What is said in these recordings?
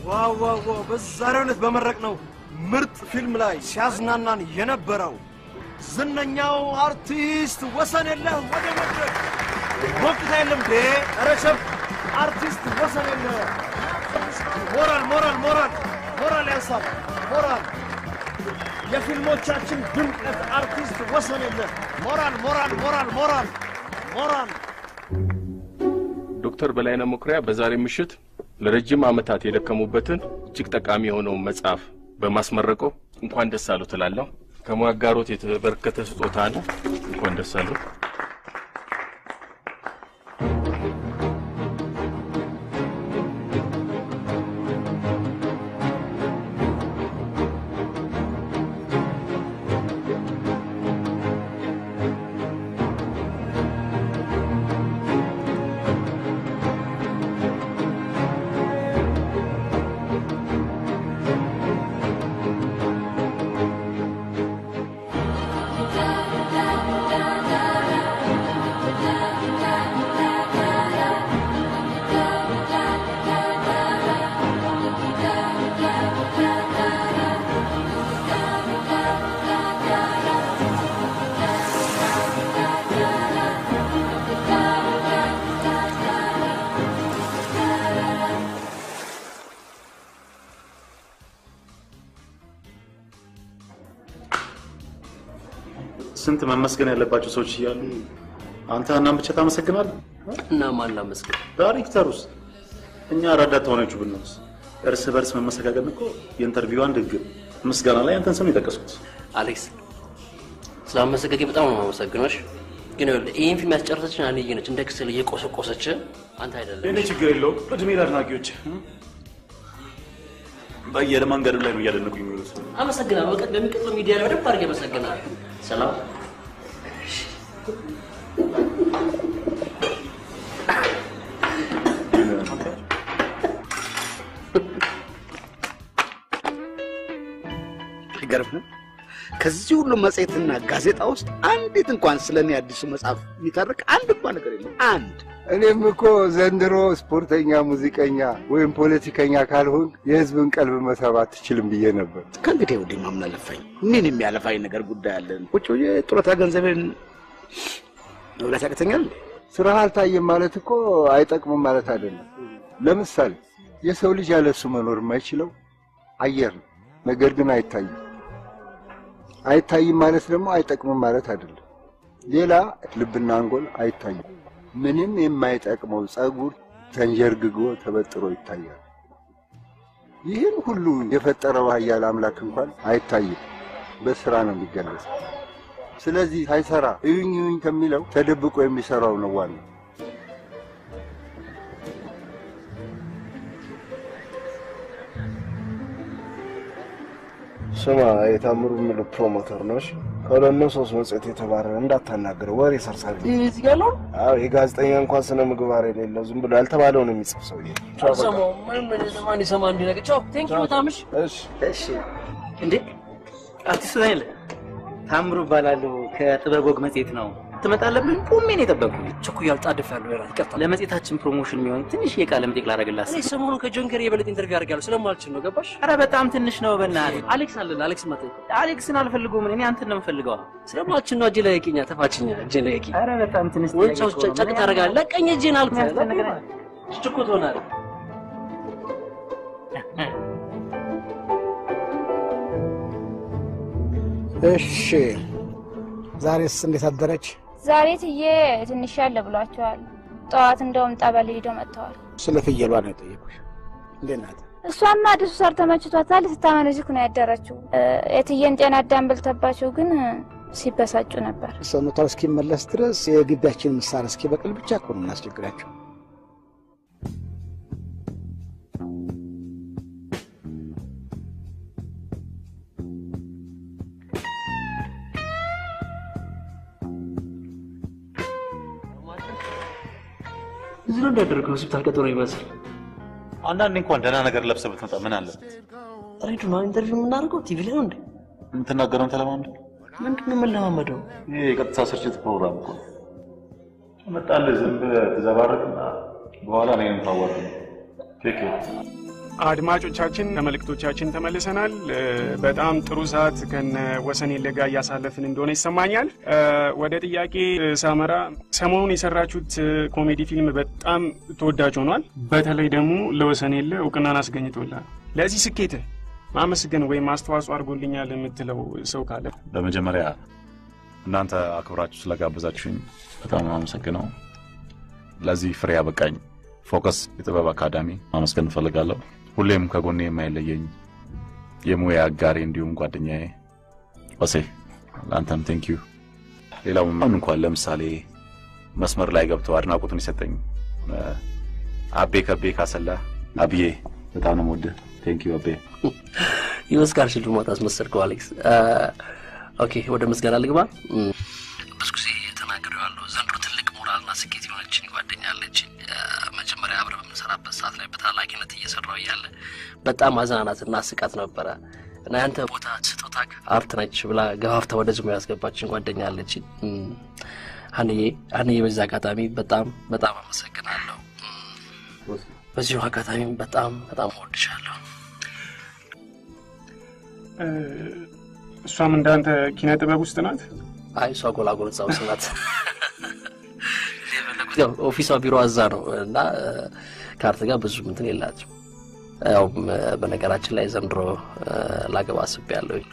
ዋው ዋው ዋው! በዛሬው ዕለት በመረቅ ነው ምርጥ ፊልም ላይ ሲያዝናናን የነበረው ዝነኛው አርቲስት ወሰን የለህ ወደ መድረክ ሞቅታ የለም ዴ ረሸብ አርቲስት ወሰን የለህ ሞራል ሞራል ሞራል ሞራል ያንሳል ሞራል የፊልሞቻችን ድምቀት አርቲስት ወሰን የለህ ሞራል ሞራል ሞራል ሞራል ሞራል ዶክተር በላይነህ መኩሪያ በዛሬ ምሽት ለረጅም ዓመታት የደከሙበትን እጅግ ጠቃሚ የሆነውን መጽሐፍ በማስመረቆ እንኳን ደስ አሉ ትላለሁ። ከሙያ አጋሮት የተበረከተ ስጦታ ነው። እንኳን ደስ አሉ። ስንት መመስገን ያለባቸው ሰዎች እያሉ አንተ ሀናን ብቻ ታመሰግናለህ? እና ማን ላመስግን? ዳይሬክተሩስ? እኛ ረዳት ተዋናዮቹ ብንሆንስ? እርስ በርስ መመሰጋገን እኮ የኢንተርቪው አንድ ህግ ነው። ምስጋና ላይ አንተን ስም የጠቀስኩት አሌክስ ስላመሰገጌ በጣም ነው የማመሰግነሽ። ግን ይኸውልህ ይህን ፊልም ያስጨረሰችን አንዬ ነች፣ እንደ ክስል እየቆሰቆሰች አንተ አይደለም። እኔ ችግር የለውም። እድሜ ለአድናቂዎች በየመንገዱ ላይ ነው እያደነቁ የሚሉት። አመሰግናለሁ። በቀ በሚቀጥለው ሚዲያ ላይ በደንብ አድርጌ አመሰግናለሁ። ሰላም አይገርምም? ከዚህ ሁሉ መጽሔትና ጋዜጣ ውስጥ አንዲት እንኳን ስለ እኔ አዲሱ መጽሐፍ የሚተርክ አንድ እንኳን ነገር የለም። አንድ እኔም እኮ ዘንድሮ ስፖርተኛ፣ ሙዚቀኛ ወይም ፖለቲከኛ ካልሆን የህዝብን ቀልብ መሳብ አትችልም ብዬ ነበር። ከእንግዲህ ወዲህ ማምን አለፋኝ። ምን የሚያለፋኝ ነገር ጉዳይ አለን? ቁጭ ብዬ ጡረታ ገንዘቤን መብላት ያቅተኛል። ስራህ አልታየም ማለት እኮ አይጠቅምም ማለት አይደለም። ለምሳሌ የሰው ልጅ ያለሱ መኖር የማይችለው አየር ነው። ነገር ግን አይታይም። አይታይም ማለት ደግሞ አይጠቅምም ማለት አይደለም። ሌላ ልብና አንጎል አይታይም። ምንም የማይጠቅመው ጸጉር ተንዠርግጎ ተበጥሮ ይታያል። ይህን ሁሉ የፈጠረው ኃያል አምላክ እንኳን አይታይም፣ በስራ ነው የሚገለጸው። ስለዚህ ሳይሰራ እዩኝ እዩኝ ከሚለው ተደብቆ የሚሰራው ነው ዋናው። ስማ የታምሩ የምልህ ፕሮሞተር ነው። እሺ ከሁለት ነው ሶስት መጽሔት የተባረረ እንዳታናግረው፣ ወሬ ሰርሳሪ። እዚህ ያለው አዎ የጋዜጠኛ እንኳን ስነ ምግባር የሌለው ዝም ብሎ ያልተባለውን የሚጽፍ ሰውዬ። አልሰማሁም። ምንም ማን ይሰማ እንዲህ ነገር። ቻው ቴንክ ዩ በጣም እሺ። እሺ እሺ እንዴ አርቲስት ዳንኤል ታምሩ እባላለሁ ከጥበብ ወግ መጽሔት ነው ትመጣለህ ብለን ቆሜ ነው የጠበቅኩህ ቸኩያል ጣድፍ ያለው ራ ይቀርታል። ለመጽሔታችን ፕሮሞሽን የሚሆን ትንሽ የቃለ መጠይቅ ላደርግላት እኔ ሰሞኑን ከጆን ገሪ የበለጠ ኢንተርቪው አድርጋለሁ ስለማልችል ነው። ገባሽ? ኧረ በጣም ትንሽ ነው በእናትህ አሌክስ አለን። አሌክስ መጠ አሌክስን አልፈልገውም እኔ አንተን ነው የምፈልገው ስለማልችል ነው። እጄ ላይ የቂኛ ተፋችኛ እጄ ላይ የቂ ኧረ በጣም ትንሽ ወንጫው ጨቅ ታደርጋለህ። ለቀኝ እጄን አልኩህ። የሚያስጠላ ነገር ችኮ ትሆናለህ። እሺ ዛሬስ እንዴት አደረች? ዛሬ ትዬ ትንሽ ያለ ብሏቸዋል። ጠዋት እንደውም ጠበል ሄደው መጥተዋል። ስለ ፍየሏ ነው የጠየቁሽ። እንዴት ናት? እሷማ አዲሱ ሳር ተመችቷታል። ስታመነዝክ ነው ያደረችው። የትዬን ጤና አዳም በልተባቸው ግን ሲበሳጩ ነበር። ሰውነቷ እስኪመለስ ድረስ የግቢያችን ምሳር እስኪበቅል ብቻ እኮ ነው የምናስቸግራቸው። እዚህ ነው እንዳደረገው ሆስፒታል ቀጠሮ ይመስል አንዳንዴ እንኳን ደህና ነገር ለብሰህ ብትመጣ ምን አለ? ሬዲዮ ነው ኢንተርቪው የምናደርገው ቲቪ ላይ ነው እንዴ? የምትናገረውን ተለማምደ። ምንድን ነው የምንለማመደው? ይሄ የቀጥታ ስርጭት ፕሮግራም እኮ ነው። ትመጣለህ፣ ዝም ብለህ ትዘባርቅና በኋላ እኔንም ታዋርድ ቴክ አድማጮቻችን ከመልእክቶቻችን ተመልሰናል። እ፣ በጣም ጥሩ ሰዓት ከነ ወሰኔለ ጋር እያሳለፍን እንደሆነ ይሰማኛል። እ፣ ወደ ጥያቄ እ፣ ሳመራ ሰሞኑን የሰራችሁት እ፣ ኮሜዲ ፊልም በጣም ተወዳጅ ሆኗል። በተለይ ደግሞ ለወሰኔለ እውቅናን አስገኝቶላል። ለዚህ ስኬት ማመስገን ወይም አስተዋጽኦ አድርጎልኛል የምትለው ሰው ካለ በመጀመሪያ እናንተ አክብራችሁ ስለጋበዛችሁኝ በጣም ነው አመሰግነው። ለዚህ ፍሬ ያበቃኝ ፎከስ የጥበብ አካዳሚ ማመስገን እፈልጋለሁ። ሁሌም ከጎኔ የማይለየኝ የሙያ አጋሪ እንዲሁም ጓደኛዬ ወሴ ለአንተም ቴንክ ዩ። ሌላው አሁን እንኳን ለምሳሌ መስመር ላይ ገብቶ አድናቆቱን የሰጠኝ እ፣ አቤ ከቤ ካሰላ አብዬ በጣም ነው የምወድህ። ቴንክ ዩ አቤ። የኦስካር ሽልማት አስመሰልከው አሌክስ። ኦኬ ወደ ምስጋና ልግባ። እም፣ ብዙ ጊዜ ተናግሬዋለሁ። ዘንድሮ ትልቅ ሞራልና ስኬት የሆነችን ጓደኛ አለችኝ። እ፣ መጀመሪያ አብረን በምንሰራበት ሰዓት ላይ በታላቂነት እየሰራው እያለ በጣም አዝናናትና ስቃት ነበረ እና ያንተ ቦታ ስጦታ አርት ነች ብላ ገፋፍታ ወደ ዝሙ ያስገባችን ጓደኛ አለችኝ። እም፣ ሀንዬ ሀንዬ በዚህ አጋጣሚ በጣም በጣም አመሰግናለሁ። እም፣ በዚሁ አጋጣሚ በጣም በጣም እወድሻለሁ። እ፣ እሷም እንዳንተ ኪነ ጥበብ ውስጥ ናት። አይ እሷ ጎላጎል እዛ ውስጥ ናት። ያው ኦፊሷ ቢሮ እዛ ነው እና እ፣ ከአርት ጋር ብዙ እንትን የላትም። ያው እ፣ በነገራችን ላይ ዘንድሮ እ፣ ላገባ አስቤያለሁኝ።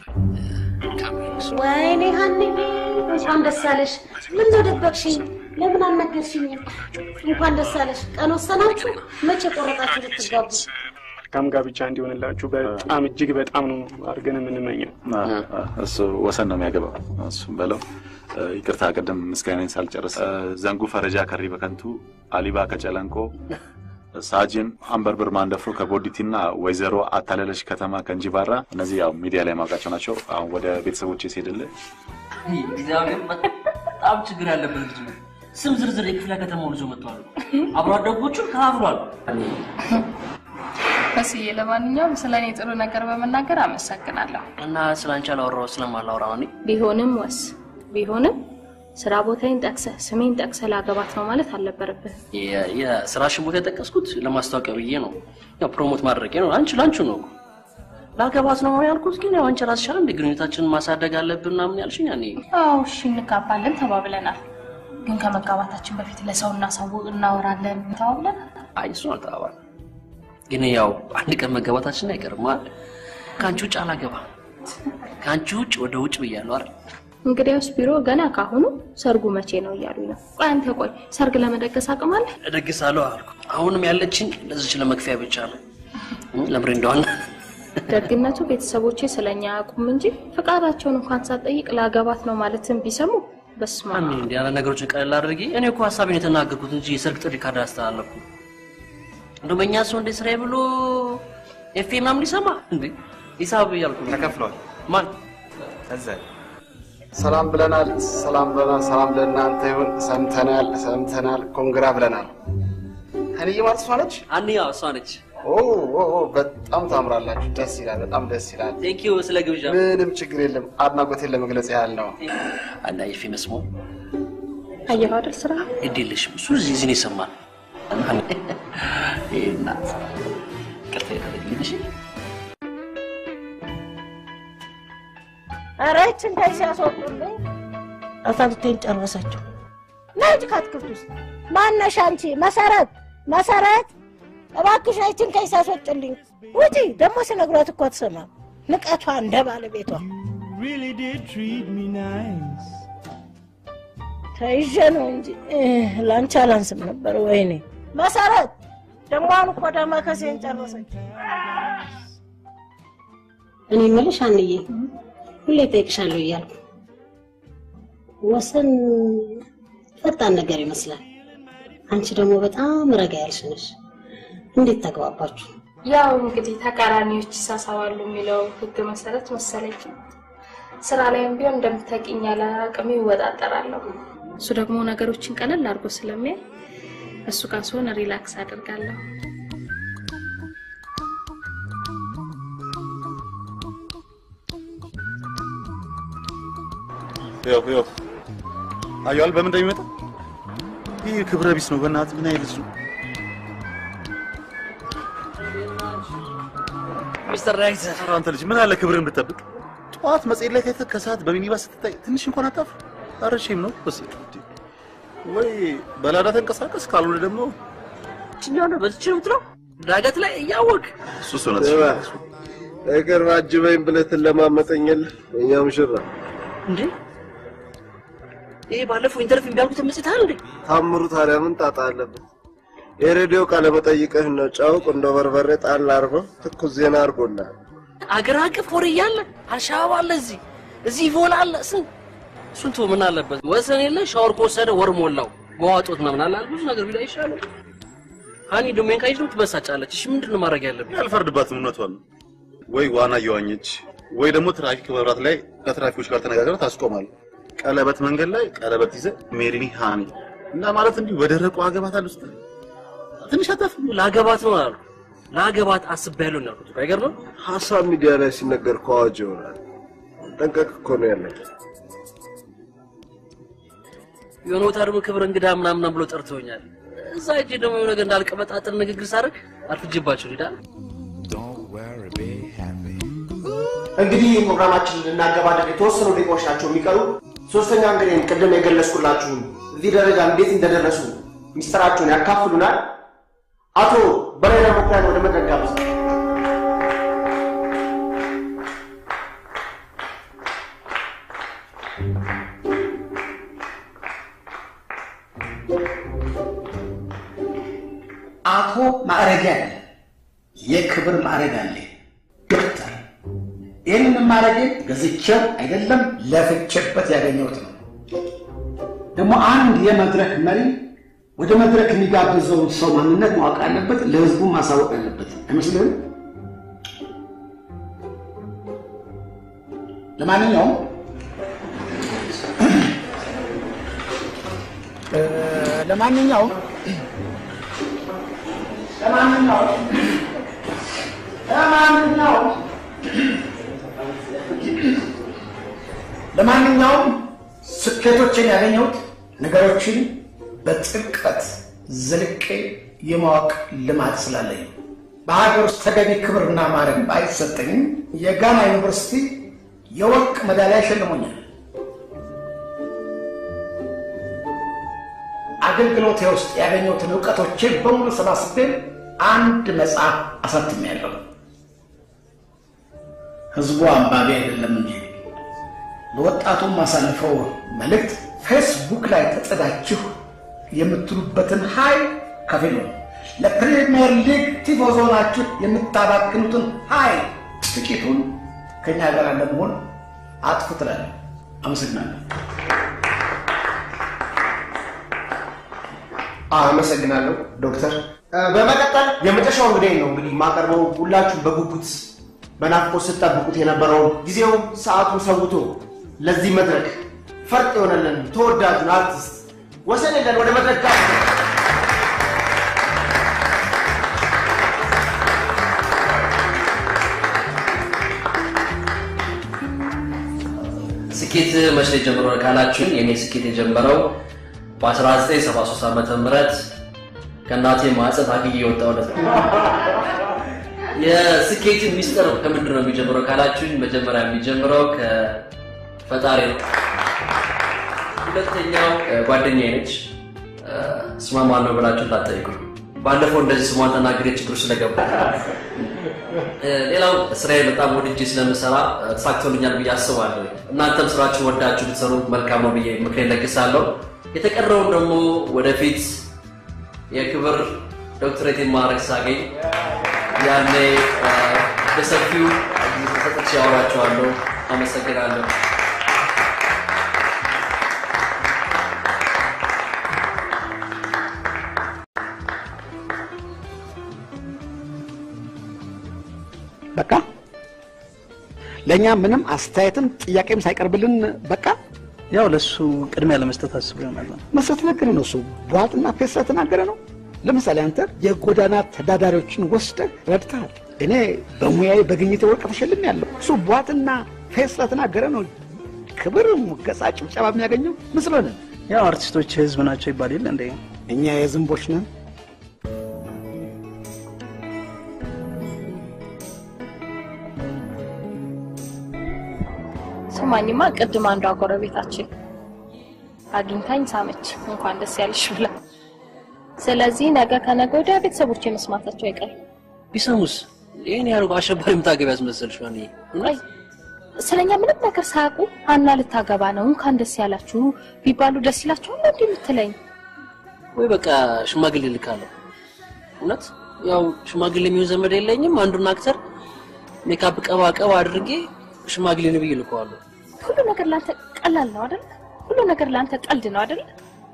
ወይኔ ሀኒ እንኳን ደስ አለሽ። ምን ነው ደበቅሽኝ? ለምን አልነገርሽኝም? እንኳን ደስ አለሽ። ቀን ወሰናችሁ? መቼ ቆረጣችሁ ልትጋቡ? መልካም ጋብቻ እንዲሆንላችሁ በጣም እጅግ በጣም ነው አድርገን የምንመኘው። እሱ ወሰን ነው የሚያገባው። እሱም በለው እ፣ ይቅርታ ቅድም ምስጋናን ሳልጨርስ እ፣ ዘንጉ ፈረጃ ከሪ በከንቱ አሊባ ከጨለንቆ ሳጅን አንበርብር ማንደፍሮ ከቦዲቲና ወይዘሮ አታለለች ከተማ ከእንጂባራ እነዚህ ያው ሚዲያ ላይ ማውቃቸው ናቸው። አሁን ወደ ቤተሰቦች ሲሄድልህ እግዚአብሔር በጣም ችግር ያለበት ልጅ ነው። ስም ዝርዝር የክፍለ ከተማውን ይዞ መጥተዋል። አብሮ አደጎቹን ከፋፍሯል። በስዬ ለማንኛውም ስለ እኔ ጥሩ ነገር በመናገር አመሰግናለሁ። እና ስለ አንቺ አላወራሁ ስለማላወራ ነው እኔ ቢሆንም ወስ ቢሆንም ስራ ቦታዬን ጠቅሰህ ስሜን ጠቅሰህ ላገባት ነው ማለት አልነበረብህም። የ- የስራሽን ቦታ የጠቀስኩት ለማስታወቂያ ብዬ ነው። ያው ፕሮሞት ማድረጌ ነው። አንቺ ላንቺ ነው እኮ ላገባት ነው ያልኩት። ግን ያው አንቺ ራስሽ አይደል እንደ ግንኙነታችንን ማሳደግ አለብን ምናምን ያልሽኝ ያኔ አዎ እሺ እንጋባለን ተባብለናል። ግን ከመጋባታችን በፊት ለሰው እናሳውቅ እናወራለን ተባብለን አይ እሱ አልተባባል ግን ያው አንድ ቀን መገባታችን አይቀርም አይደል? ከአንቺ ውጭ አላገባም። ከአንቺ ውጭ ወደ ውጭ ብያለሁ አይደል? እንግዲያውስ ቢሮ ገና ካሁኑ ሰርጉ መቼ ነው እያሉኝ ነው። ቆይ አንተ ቆይ ሰርግ ለመደገስ አቅም አለ? እደግሳለሁ አልኩ። አሁንም ያለችን ለዚች ለመክፈያ ብቻ ነው። እም፣ ለምሬ እንደሆነ ደግነቱ ቤተሰቦቼ ስለኛ አያውቁም እንጂ ፍቃዳቸውን እንኳን ሳትጠይቅ ላገባት ነው ማለትን ቢሰሙ በስማ ማን እንዲህ ያለ ነገሮችን ቀለል አድርጊ። እኔ እኮ ሀሳቤን የተናገርኩት እንጂ የሰርግ ጥሪ ካርድ አስተላለፍኩ። እንደው በእኛ ሰው እንደ ስራዬ ብሎ ኤፌ ምናምን ሊሰማ እንዴ ሂሳብ እያልኩ ነው። ተከፍሏል። ማን እዛ ሰላም ብለናል፣ ሰላም ብለናል፣ ሰላም ለእናንተ ይሁን። ሰምተናል፣ ሰምተናል፣ ኮንግራ ብለናል። ሀኒዬ ማለት እሷ ነች? አንያ እሷ ነች። ኦ ኦ ኦ፣ በጣም ታምራላችሁ። ደስ ይላል፣ በጣም ደስ ይላል። ቴንኪዩ ስለ ግብዣ። ምንም ችግር የለም። አድናቆቴን ለመግለጽ ያህል ነው። አንዳ ኤፌ መስሞ አየኸው አይደል ስራ ግድ የለሽም እሱ እዚህ እዚህ ነው ይሰማል። ይሄ እናት ቅርታ ያደረግልሽ ኧረ ይህችን ከዚህ ሲያስወጡልኝ አሳልቴን ጨረሰችው። ነይ ሂጂ ከአትክልት ውስጥ ማነሽ አንቺ? መሰረት መሰረት፣ እባክሽ ይህችን ከዚህ ሲያስወጡልኝ ውጪ። ደግሞ ሲነግሯት እኮ አትሰማም። ንቀቷ እንደ ባለቤቷ really did treat me nice. ተይዤ ነው እንጂ እህ፣ ለአንቺ አላንስም ነበር። ወይኔ መሰረት፣ ደግሞ አሁን እኮ ደመ ከሴን ጨረሰች። እኔ የምልሽ አንዬ ሁሌ እጠይቅሻለሁ እያልኩ ወሰን ፈጣን ነገር ይመስላል። አንቺ ደግሞ በጣም ረጋ ያልሽ ነሽ። እንዴት ተግባባችሁ? ያው እንግዲህ ተቃራኒዎች ይሳሳባሉ የሚለው ህግ መሰረት መሰለኝ። ስራ ላይም ቢሆን እንደምታውቂኝ ያለ አቅሜ ይወጣጠራለሁ። እሱ ደግሞ ነገሮችን ቀለል አድርጎ ስለሚያይ እሱ ጋር ስሆን ሪላክስ አደርጋለሁ። ይኸው ይኸው አየዋል በምን እንደሚመጣ ይህ ክብረ ቢስ ነው። በእናትህ ምን አይነት ልጅ ነው? ሚስተር ዳይሬክተር። ኧረ አንተ ልጅ ምን አለ ክብርን ብትጠብቅ። ጠዋት መጽሔት ላይ ታይተህ ከሰዓት በሚኒባስ ስትታይ ትንሽ እንኳን አታፍር? ኧረ ሼም ነው በስ ወይ በላዳ ተንቀሳቀስ፣ ካልሆነ ደግሞ ችኛው ነው በዚች ነው የምትለው ዳገት ላይ እያወቅ እሱስ እውነት በቅርብ አጅበኝ ብለህ ትለማመጠኛለህ። እኛ ሙሽራ እንዴ ይሄ ባለፈው ኢንተርቪው የሚያልኩት መጽሔት አይደል እንዴ? ታምሩ ታዲያ ምን ጣጣ አለበት? የሬዲዮ ቃለ መጠይቅህ ነው። ጨው፣ ቁንዶ በርበሬ ጣል አድርገው ትኩስ ዜና አድርጎልሃል። አገር አቀፍ ወሬ እያለ አልሻባብ አለ እዚህ እዚህ ኢቮላ አለ ስንት ስንቱ ምን አለበት ወሰን የለ ሻወር ከወሰደ ወር ሞላው መዋጦት ምናምን አለ ብዙ ነገር ቢላ ይሻላል። ሀኒ ደግሞ ካይሽ ነው ትበሳጫለች። እሺ ምንድን ነው ማድረግ ያለብን? ያልፈርድባትም እውነቷን ነው። ወይ ዋና እየዋኘች ወይ ደግሞ ትራፊክ መብራት ላይ ከትራፊኮች ጋር ተነጋግረህ ታስቆማለህ። ቀለበት መንገድ ላይ ቀለበት ይዘህ ሜሪኒ ሃኒ እና ማለት እንዲሁ በደረቁ አገባታለሁ ስትል ትንሽ አታፍ ላገባት ነው አሉ ላገባት አስቤያለሁ ነው ያልኩት። አይገርምም? ሀሳብ ሚዲያ ላይ ሲነገር ከአዋጅ ይሆናል። ጠንቀቅ እኮ ነው ያለበት። የሆነ ቦታ ደግሞ ክብር እንግዳ ምናምን ብሎ ጠርተውኛል። እዛ እጄ ደግሞ የሆነ ነገር እንዳልቀበጣጥር ንግግር ሳደርግ አርፍጅባቸው ሄዳል። እንግዲህ ፕሮግራማችንን ልናገባደድ የተወሰኑ ደቂቃዎች ናቸው የሚቀሩ። ሶስተኛ እንግዲህ ቅድም የገለጽኩላችሁን እዚህ ደረጃ እንዴት እንደደረሱ ሚስጥራቸውን ያካፍሉናል። አቶ በላይ መኩሪያን ወደ መድረክ ጋብዝ። አቶ ማዕረግ አለ፣ የክብር ማዕረግ አለ፣ ዶክተር። ይህንን ማዕረጌን ገዝቼው አይደለም ለፍቼበት ያገኘሁት ነው። ደግሞ አንድ የመድረክ መሪ ወደ መድረክ የሚጋብዘውን ሰው ማንነት ማወቅ አለበት፣ ለህዝቡ ማሳወቅ አለበት። አይመስልህም? ለማንኛውም እ፣ ለማንኛውም ለማንኛውም ለማንኛውም ለማንኛውም ስኬቶችን ያገኘሁት ነገሮችን በጥልቀት ዘልቄ የማወቅ ልማድ ስላለኝ ነው። በሀገር ውስጥ ተገቢ ክብርና ማዕረግ ባይሰጠኝም የጋና ዩኒቨርሲቲ የወርቅ ሜዳሊያ ሸልሞኛል። አገልግሎቴ ውስጥ ያገኘሁትን እውቀቶቼን በሙሉ ሰባስቤ አንድ መጽሐፍ አሳትሜያለሁ። ህዝቡ አንባቢ አይደለም እንጂ ለወጣቱ ማሳልፈው መልእክት ፌስቡክ ላይ ተጽዳችሁ የምትሉበትን ኃይል ከፊሉ ለፕሪሚየር ሊግ ቲፎዞ ናችሁ የምታባክኑትን ኃይል ጥቂቱን ከኛ ጋር ለመሆን አጥፉ ትላለህ። አመሰግናለሁ። አመሰግናለሁ ዶክተር። በመቀጠል የመጨረሻው እንግዲህ ነው እንግዲህ የማቀርበው ሁላችሁም በጉጉት በናፍቆት ስትጠብቁት የነበረውን ጊዜው ሰዓቱን ሰውቶ ለዚህ መድረክ ፈርጥ የሆነልን ተወዳጁን አርቲስት ወሰን የለን ወደ መድረክ ጋር ስኬት መቼ ነው የጀመረው ካላችሁን የኔ ስኬት የጀመረው በ1973 ዓመተ ምህረት ከእናቴ ማህፀን ታግዬ የወጣሁለት ነው። የስኬት ሚስጥር ከምንድን ነው የሚጀምረው ካላችሁኝ መጀመሪያ የሚጀምረው ከፈጣሪ ነው። ሁለተኛው ጓደኛዬ ነች። ስሟ ማን ነው ብላችሁ እንዳትጠይቁኝ። ባለፈው እንደዚህ ስሟን ተናግሬ ችግር ስለገባ ሌላው ስራዬ በጣም ወድጄ ስለምሰራ ተሳክቶልኛል ብዬ አስባለሁ። እናንተም ስራችን ወዳችሁ ብትሰሩ መልካም ነው ብዬ ምክሬን ለግሳለሁ። የተቀረውን ደግሞ ወደፊት የክብር ዶክትሬት ማዕረግ ሳገኝ ያኔ በሰፊው ሰጥቼ ያወራችኋለሁ። አመሰግናለሁ። በቃ ለእኛ ምንም አስተያየትም ጥያቄም ሳይቀርብልን በቃ ያው ለሱ ቅድሚያ ለመስጠት አስቦ ይሆናል። መስረት ነገር ነው። እሱ ቧጥና ፌስ ስለተናገረ ነው። ለምሳሌ አንተ የጎዳና ተዳዳሪዎችን ወስደህ ረድተሃል። እኔ በሙያዬ በግኝቴ ወርቅ ተሸልሜ ያለው እሱ ቧጥና ፌስ ስለተናገረ ነው ክብር፣ ሙገሳ፣ ጭብጨባ የሚያገኘው ምስሎን ያው አርቲስቶች ህዝብ ናቸው ይባል የለ እንደ እኛ የዝንቦች ነን። ስማኝማ ቅድም አንዷ ጎረቤታችን አግኝታኝ ሳመች እንኳን ደስ ያለሽ ብላ። ስለዚህ ነገ ከነገ ወዲያ ቤተሰቦች መስማታቸው አይቀርም። ቢሰሙስ ይህን ያህል አሸባሪ የምታገቢ ያስመሰልሽ ዋን ቆይ ስለኛ ምንም ነገር ሳያውቁ ሀና ልታገባ ነው እንኳን ደስ ያላችሁ ቢባሉ ደስ ይላቸዋል እንዴ የምትለኝ? ወይ በቃ ሽማግሌ ልካለሁ። እውነት ያው ሽማግሌ የሚሆን ዘመድ የለኝም። አንዱን አክተር ሜካፕ ቀባ ቀባ አድርጌ ሽማግሌ ነው ብዬ ልከዋለሁ። ሁሉ ነገር ላንተ ቀላል ነው አይደል? ሁሉ ነገር ላንተ ቀልድ ነው አይደል?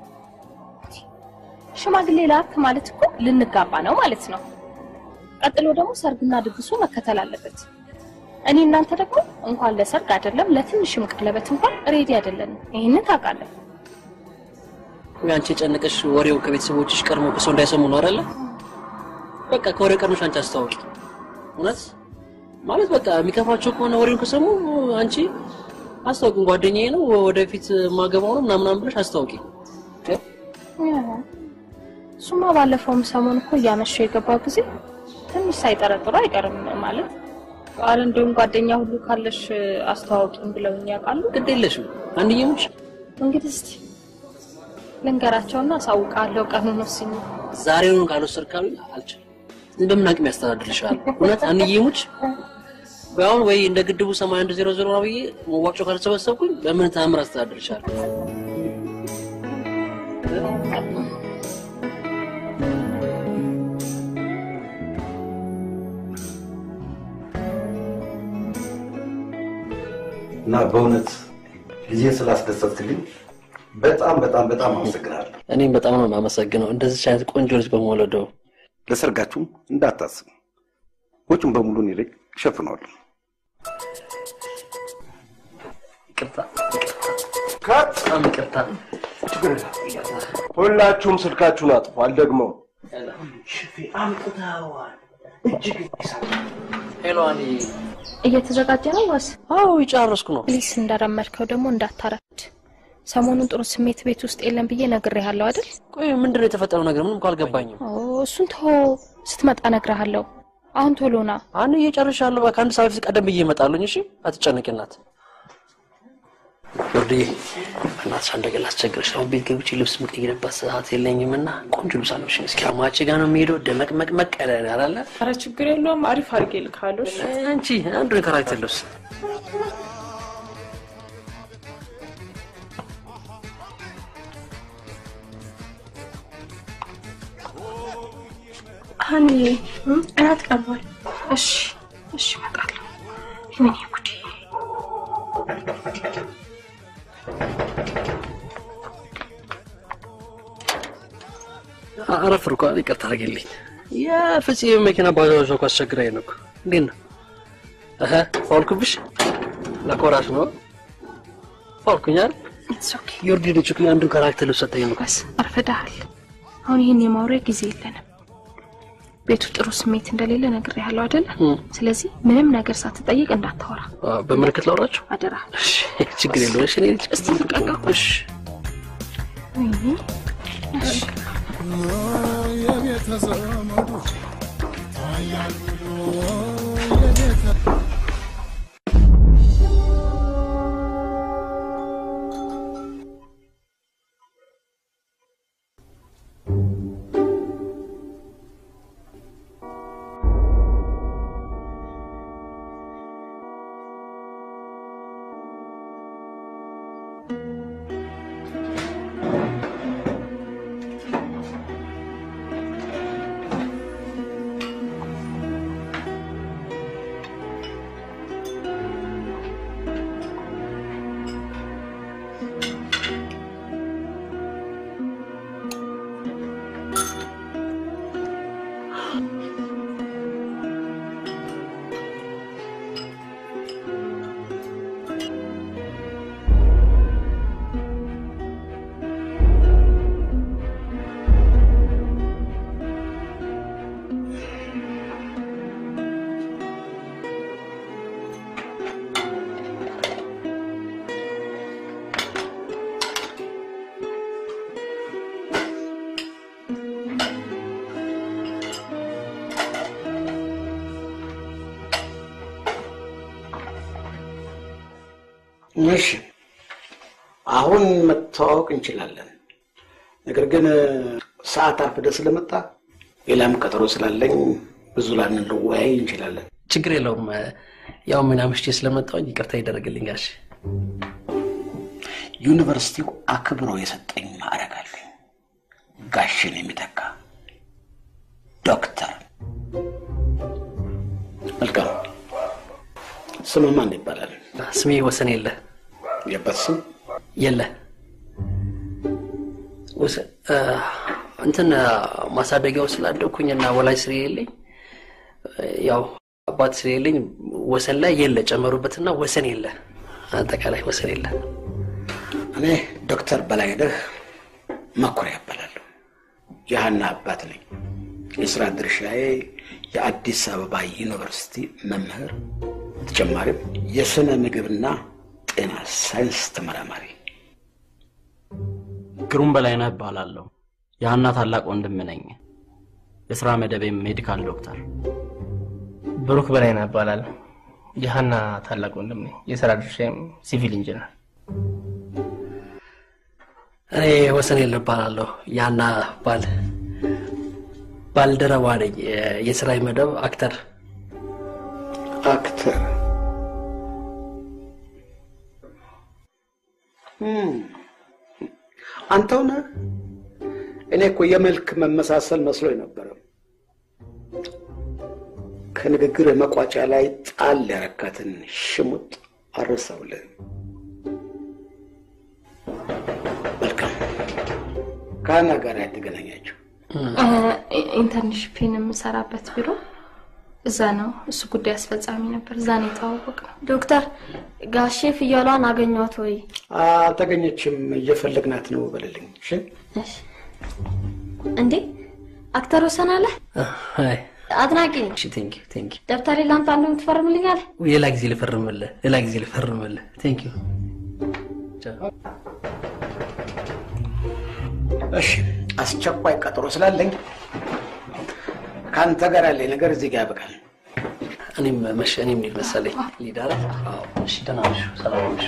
ሽማግሌ ላክ ማለት እኮ ልንጋባ ነው ማለት ነው። ቀጥሎ ደግሞ ሰርግና ድግሱ መከተል አለበት። እኔ እናንተ ደግሞ እንኳን ለሰርግ አይደለም ለትንሽም ቀለበት እንኳን ሬዲ አይደለንም። ይህንን ታውቃለህ። ወይ አንቺ የጨነቀሽ ወሬው ከቤተሰቦችሽ ቀድሞ ከሰው እንዳይሰሙ ነው አይደለ? በቃ ከወሬው ቀድመሽ አንቺ አስታውቂ። እውነት ማለት በቃ የሚከፋቸው ከሆነ ወሬውን ከሰሙ አንቺ አስታውቂ። ጓደኛዬ ነው ወደፊት ማገባው ነው ምናምን ብለሽ አስታውቂ። እሱማ ባለፈውም ሰሞን እኮ እያመሸው የገባው ጊዜ ትንሽ ሳይጠረጥሩ አይቀርም ማለት ቃል እንዲሁም ጓደኛ ሁሉ ካለሽ አስተዋውቂኝ ብለውኝ ያውቃሉ። ግድ የለሽም አንድዬሞች እንግዲህ እስቲ ልንገራቸውና አሳውቃለሁ። ቀኑን ወስኜ ዛሬውን ካልወሰድክ ካሉኝ አልችልም። እንደምን አቅም ያስተዳድርሻል? እውነት አንዬሙች አሁን ወይ እንደ ግድቡ ሰማንያ አንድ ዜሮ ዜሮ ነው ብዬ መዋጮ ካልሰበሰብኩኝ በምን ተአምር አስተዳድርሻል? እና በእውነት ልጄን ስላስደሰትክልኝ በጣም በጣም በጣም አመሰግናለሁ። እኔም በጣም ነው የማመሰግነው እንደዚች አይነት ቆንጆ ልጅ በመወለደው። ለሰርጋችሁም እንዳታስብ፣ ወጪውን በሙሉ እኔ ላይ እሸፍነዋለሁ። ይቅርታ በጣም ይቅርታ። ሁላችሁም ስልካችሁን አጥፉ። አልደግመውም። አምጥተዋል። እጅግ ሄሎ አኒ፣ እየተዘጋጀ ነው ወስ? አዎ የጨረስኩ ነው። ፕሊስ እንደረመድከው ደግሞ እንዳታረፍድ። ሰሞኑን ጥሩ ስሜት ቤት ውስጥ የለም ብዬ ነግሬሃለሁ አይደል? ቆይ ምንድን ነው የተፈጠረው ነገር? ምንም እኮ አልገባኝም። ኦ እሱን ተወው፣ ስትመጣ እነግርሃለሁ። አሁን ቶሎ ና። አንዬ እጨርሻለሁ። በቃ አንድ ሰዓት በፊት ቀደም ብዬ እመጣለሁኝ። እሺ አትጨነቂ እናት። ወርዴ እናትሽ አንድ ነገር ላስቸግርሽ። አሁን ቤት ገብቼ ልብስ የምቀይርበት ሰዓት የለኝም እና ቆንጆ ልብስ አለብሽኝ። እስኪ አማቼ ጋር ነው የሚሄደው። ደመቅመቅመቅ ያለ ነው አላለ? ኧረ ችግር የለውም። አሪፍ አድርጌ ልካለሁ። እሺ? አንቺ አንዱን የካራክተር ልብስ ሀኒ እራት ቀርቧል። እሺ እሺ፣ እመጣለሁ። ወይኔ ጉዴ! አረፍር እኮ ይቅርታ አድርጌልኝ። የፍፄ መኪና ባጃጅ እኮ አስቸግራኝ ነው እኮ። እንዴት ነው? እህ ፋውልኩብሽ? ለኮራሽ ነው ፋውልኩኝ አይደል? ዮርዲ ልጅ እኮ አንዱን ካራክተር ልብስ ሰጠኝ ነው። አርፍደሃል። አሁን ይህን የማውሪያ ጊዜ የለንም። ቤቱ ጥሩ ስሜት እንደሌለ ነግሬሃለሁ አይደለ? ስለዚህ ምንም ነገር ሳትጠይቅ እንዳታወራ በምልክት ላውራቸው አደራ። ችግር የለውም። እሺ እኔ ልጅ እስቲ ልቀቀው። እሺ ወይኔ እሺ የቤተዘመዱ ታያል ብሎ እሺ አሁን መተዋወቅ እንችላለን። ነገር ግን ሰዓት አርፍደህ ስለመጣ ሌላም ቀጠሮ ስላለኝ ብዙ ላንለወያይ እንችላለን። ችግር የለውም። ያው ምን አምሽቼ ስለመጣሁኝ ይቅርታ ይደረግልኝ ጋሽ። ዩኒቨርሲቲው አክብሮ የሰጠኝ ማዕረግ አለኝ። ጋሽን የሚተካ ዶክተር። መልካም። ስምህ ማን ይባላል? ስሜ ወሰን የለ የበት ስም የለ ወሰን እ፣ እንትን ማሳደጊያው ስላደግኩኝ እና ወላጅ ስለሌለኝ ያው አባት ስለሌለኝ ወሰን ላይ የለ ጨመሩበትና ወሰን የለ አጠቃላይ ወሰን የለ። እኔ ዶክተር በላይነህ መኩሪያ እባላለሁ። የሀና አባት ነኝ። የስራ ድርሻዬ የአዲስ አበባ ዩኒቨርሲቲ መምህር፣ በተጨማሪም የስነ ምግብና ጤና ሳይንስ ተመራማሪ። ግሩም በላይነህ እባላለሁ። የሀና ታላቅ ወንድም ነኝ። የስራ መደቤም ሜዲካል ዶክተር። ብሩክ በላይነህ እባላለሁ። የሀና ታላቅ ወንድም ነኝ። የስራ ድርሻዬም ሲቪል ኢንጂነር። እኔ ወሰን የለ እባላለሁ። ያና ባል ባልደረባ ነኝ። የ- የስራ መደብ አክተር አክተር እም፣ አንተው ነህ? እኔ እኮ የመልክ መመሳሰል መስሎኝ ነበረ። ከንግግር መቋጫ ላይ ጣል ያረካትን ሽሙጥ አረሳውልህ። መልካም። ከሀና ጋር ያተገናኛችሁ ኢንተርንሽፕን የምሰራበት ቢሮ እዛ ነው። እሱ ጉዳይ አስፈጻሚ ነበር። እዛ ነው የተዋወቅነው። ዶክተር ጋሼ ፍየሏን አገኟት ወይ? አልተገኘችም፣ እየፈለግናት ነው በልልኝ። እሺ እሺ። እንዴ አክተር ወሰን አለ አድናቂ ነኝ። እሺ ቴንክ ዩ ቴንክ ዩ። ደብተሬ ለአንተ አንዱ ትፈርምልኛለህ? ሌላ ጊዜ ልፈርምልህ፣ ሌላ ጊዜ ልፈርምልህ። ቴንክ ዩ። እሺ፣ አስቸኳይ ቀጠሮ ስላለኝ ከአንተ ጋር ያለኝ ነገር እዚህ ጋር ያበቃል። እኔም መሸ እኔም ልሂድ መሰለኝ። ልሂድ አይደል? አዎ። እሺ ደህና ነሽ? ሰላም ነሽ?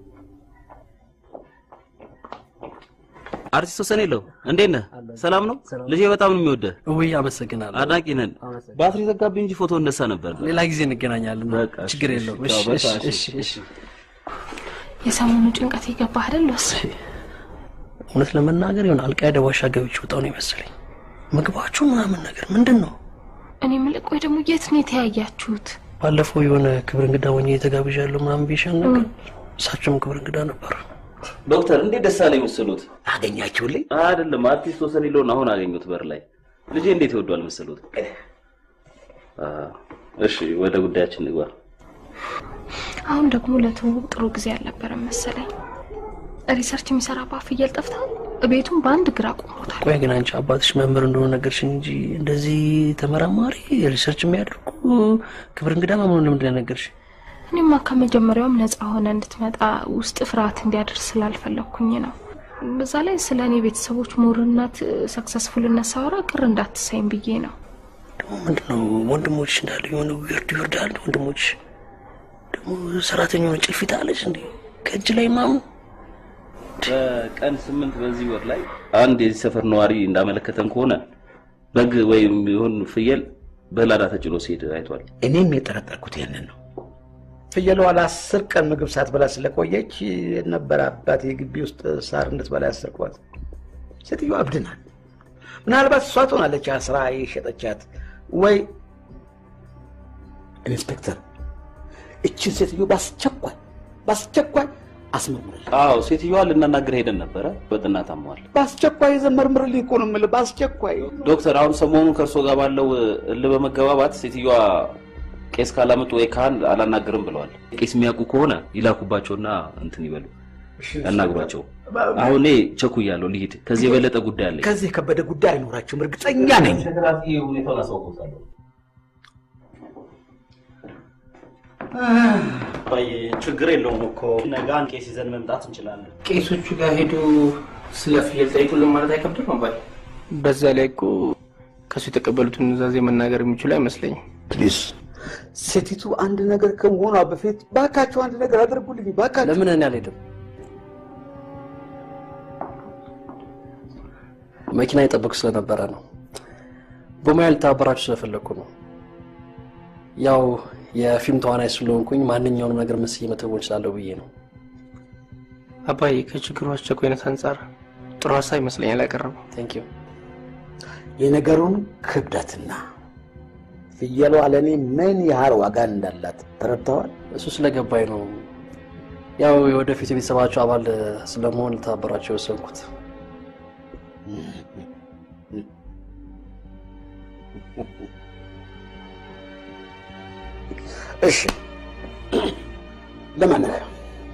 አርቲስት ወሰን የለው እንዴት ነህ? ሰላም ነው? ልጄ በጣም ነው የሚወደህ። ውይ አመሰግናለሁ። አድናቂ ነን። ባትሪ ዘጋብኝ እንጂ ፎቶ እነሳ ነበር። ሌላ ጊዜ እንገናኛለን። ችግር የለውም። እሺ እሺ እሺ እሺ። የሰሞኑ ጭንቀት የገባ አይደል? ወስ እውነት ለመናገር ይሆን አልቃይዳ ዋሻ ገብቼ ወጣሁ ነው የመሰለኝ። ምግባችሁ ምናምን ነገር ምንድን ነው? እኔ የምልህ ቆይ ደግሞ የት ነው የተያያችሁት? ባለፈው የሆነ ክብር እንግዳ ሆኜ የተጋብዣለሁ ምናምን ብዬሻል ነገር እሳቸውም ክብር እንግዳ ነበሩ። ዶክተር እንዴት ደስ አለኝ መሰሎት? አገኛችሁልኝ? አይደለም አርቲስት ወሰን የለውን አሁን አገኙት በር ላይ። ልጄ እንዴት ይወዷል መሰሎት? አ፣ እሺ ወደ ጉዳያችን ንግባ። አሁን ደግሞ ለትውውቅ ጥሩ ጊዜ አልነበረም መሰለኝ። ሪሰርች የሚሰራባት ፍየል ጠፍታ ቤቱን በአንድ ግራ ቆሞታል። ቆይ ግን አንቺ አባትሽ መምህር እንደሆነ ነገርሽኝ እንጂ እንደዚህ ተመራማሪ ሪሰርች የሚያደርጉ ክብር እንግዳ ምናምን ለምንድን ነው የነገርሽኝ? እኔማ ከመጀመሪያውም ነፃ ሆነ እንድትመጣ ውስጥ ፍርሃት እንዲያደርስ ስላልፈለግኩኝ ነው። በዛ ላይ ስለ እኔ ቤተሰቦች ሙርነት፣ ሰክሰስፉልነት ሳወራ ቅር እንዳትሳይም ብዬ ነው። ደግሞ ምንድነው ወንድሞች እንዳለ የሆነ ይወርድ ይወርዳል። ወንድሞች ደግሞ ሰራተኛ ሆነ ጭልፊት አለች እንዴ ከእጅ ላይ ማምን በቀን ስምንት በዚህ ወር ላይ አንድ የዚህ ሰፈር ነዋሪ እንዳመለከተን ከሆነ በግ ወይም ይሁን ፍየል በላዳ ተጭኖ ሲሄድ አይቷል። እኔም የጠረጠርኩት ያንን ነው። ፍየሏ ለአስር ቀን ምግብ ሳትበላ ስለቆየች የነበረ አባት የግቢ ውስጥ ሳር እንድትበላ ያሰርኳት። ሴትዮዋ እብድ ናት። ምናልባት እሷ ትሆናለች አስራ የሸጠቻት ወይ ኢንስፔክተር፣ እችን ሴትዮ በአስቸኳይ በአስቸኳይ አስመርምርልኝ። አዎ ሴትዮዋ ልናናግር ሄደን ነበረ። በጥና ታመዋል። በአስቸኳይ ዘመርምርልኝ እኮ ነው የምልህ። በአስቸኳይ ዶክተር አሁን ሰሞኑን ከእርሶ ጋር ባለው እልህ በመገባባት ሴትዮዋ ቄስ ካላመጡ ወይ ካህን አላናግርም ብለዋል። ቄስ የሚያውቁ ከሆነ ይላኩባቸውና እንትን ይበሉ ያናግሯቸው። አሁን እኔ ቸኩያለሁ፣ ልሂድ። ከዚህ የበለጠ ጉዳይ አለኝ። ከዚህ የከበደ ጉዳይ አይኖራችሁም፣ እርግጠኛ ነኝ። ሁኔታውን አሳውቅዎታለሁ። ቆይ ችግር የለውም እኮ ነገ አንድ ቄስ ይዘን መምጣት እንችላለን። ቄሶቹ ጋር ሄዱ ስለ ፍየል ጠይቁልን ማለት አይከብድም አባል። በዛ ላይ እኮ ከሱ የተቀበሉትን ኑዛዜ መናገር የሚችሉ አይመስለኝም። ፕሊዝ ሴቲቱ አንድ ነገር ከመሆኗ በፊት ባካችሁ አንድ ነገር አድርጉልኝ ባካችሁ። ለምን እኔ አልሄድም? መኪና የጠበቁ ስለነበረ ነው። በሙያ ልተባበራችሁ ስለፈለግኩ ነው። ያው የፊልም ተዋናይ ስለሆንኩኝ ማንኛውንም ነገር መስዬ መተወን እችላለሁ ብዬ ነው። አባዬ ከችግሩ አስቸኳይነት አንጻር ጥሩ ሀሳብ ይመስለኛል ያቀረበው። ቴንክ ዩ። የነገሩን ክብደትና ፍየሏ ለእኔ ምን ያህል ዋጋ እንዳላት ተረድተዋል? እሱ ስለገባኝ ነው። ያው የወደፊት የቤተሰባቸው አባል ስለመሆን ልተባበራቸው የወሰንኩት። እሺ፣ ለማንኛውም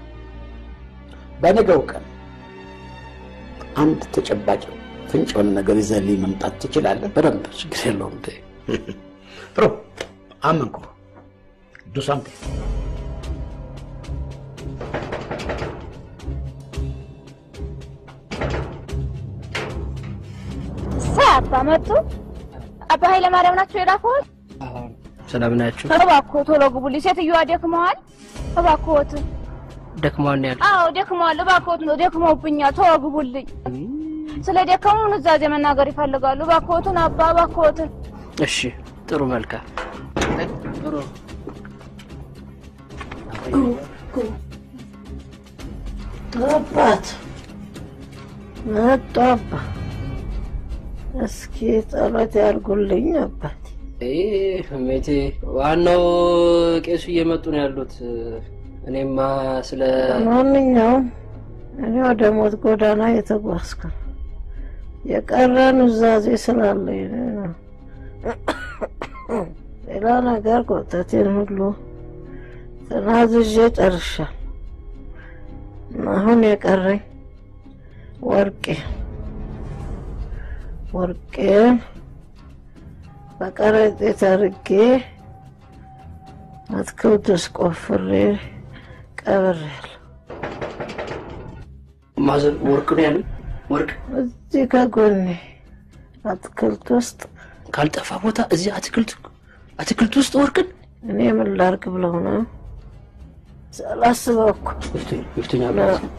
በነገው ቀን አንድ ተጨባጭ ፍንጭ የሆነ ነገር ይዘህልኝ መምጣት ትችላለህ? በደንብ ችግር የለውም። እንዴ ጥሩ፣ አመንኩ። ዱ ሳምቲንግ ሳይ አባ መጡ። አባ ኃይለማርያም ናቸው የላኩት። ሰላም ናችሁ? እባክዎ ቶሎ ግቡልኝ፣ ሴትዮዋ ደክመዋል። እባክዎት። ደክሟል ነው ያሉት። አዎ ደክመዋል። እባክዎት ነው ደክመውብኛል። ቶሎ ግቡልኝ። ስለ ደከሙ ኑዛዜ መናገር ይፈልጋሉ። እባክዎትን አባ እባክዎትን። እሺ፣ ጥሩ መልካም። ጥሩ አባት መጡ። አባ እስኪ ጸሎት ያርጉልኝ አባት። ይህ ሜቴ ዋናው ቄሱ እየመጡ ነው ያሉት። እኔማ ስለ ማንኛውም እኔ ወደ ሞት ጎዳና የተጓዝኩ ነው። የቀረ ኑዛዜ ስላለኝ ነው። ሌላ ነገር ቆጠቴን ሁሉ ተናዝዤ ጨርሻል። አሁን የቀረኝ ወርቄ ወርቄን በከረጢት አድርጌ አትክልት ውስጥ ቆፍሬ ቀብሬያለሁ። ማዘር ወርቅ ነው ያሉኝ። ወርቅ እዚህ ከጎኔ አትክልት ውስጥ ካልጠፋ ቦታ እዚህ አትክልት አትክልት ውስጥ ወርቅን እኔ ምን ላድርግ ብለው ነው ሳላስበው እኮ ይፍትኛል።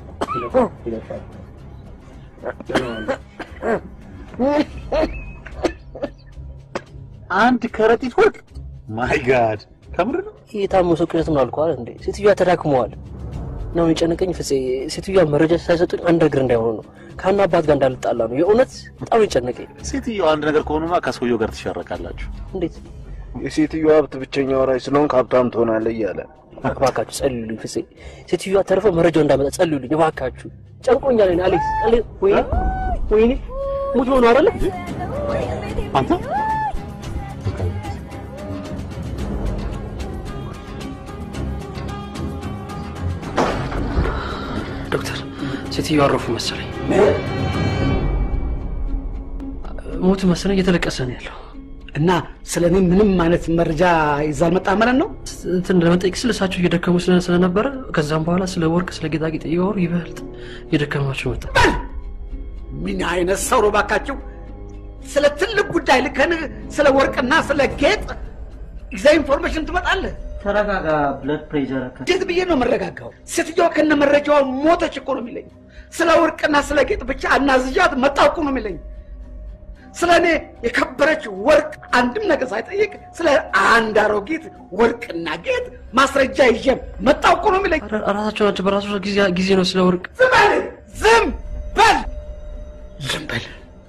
አንድ ከረጢት ወርቅ ማይ ጋድ ከምር ነው የታመሱ ቅዠት ነው አልኳል እንዴ። ሴትዮዋ ተዳክመዋል ነው የጨነቀኝ። ፍፄ ሴትዮዋ መረጃ ሳይሰጡኝ አንድ እግር እንዳይሆኑ ነው ከአና አባት ጋር እንዳልጣላ ነው። የእውነት በጣም የጨነቀኝ። ሴትዮዋ አንድ ነገር ከሆኑማ ከሰውየው ጋር ትሻረቃላችሁ። እንዴት የሴትዮዋ ሀብት ብቸኛ ወራሽ ስለሆንክ ሀብታም ትሆናለህ እያለ እባካችሁ ጸልዩልኝ። ፍፄ ሴትዮዋ ተርፈ መረጃው እንዳመጣ ጸልዩልኝ እባካችሁ። ጨንቆኛል። እኔ አሌክስ አሌ ወይኔ ወይኔ ሙት ሆኖ አይደለ አንተ ዶክተር ሴትዮዋ አረፉ መሰለኝ። ሞቱ መሰለኝ። እየተለቀሰ ነው ያለው። እና ስለ እኔ ምንም አይነት መረጃ ይዛ አልመጣ ማለት ነው? እንትን ለመጠየቅ ስለ እሳቸው እየደከሙ ስለ- ስለነበረ ከዛም በኋላ ስለ ወርቅ ስለ ጌጣጌጥ እያወሩ ይበልጥ እየደከማቸው መጣ። ምን አይነት ሰው ነው ባካችሁ? ስለ ትልቅ ጉዳይ ልከን ስለ ወርቅና ስለ ጌጥ ይዛ ኢንፎርሜሽን ትመጣለህ? ተረጋጋ። ብለድ ፕሬሸር እንዴት ብዬ ነው የምረጋጋው? ሴትዮዋ ከነ መረጃዋ ሞተች እኮ ነው የሚለኝ። ስለ ወርቅና ስለ ጌጥ ብቻ አናዝዣት መጣሁ እኮ ነው የሚለኝ። ስለ እኔ የከበረች ወርቅ አንድም ነገር ሳይጠይቅ ስለ አንድ አሮጊት ወርቅና ጌጥ ማስረጃ ይዤ መጣሁ እኮ ነው የሚለኝ። ራሳቸው ናቸው በራሱ ጊዜ- ጊዜ ነው ስለ ወርቅ ዝም በል ዝም በል ዝም በል።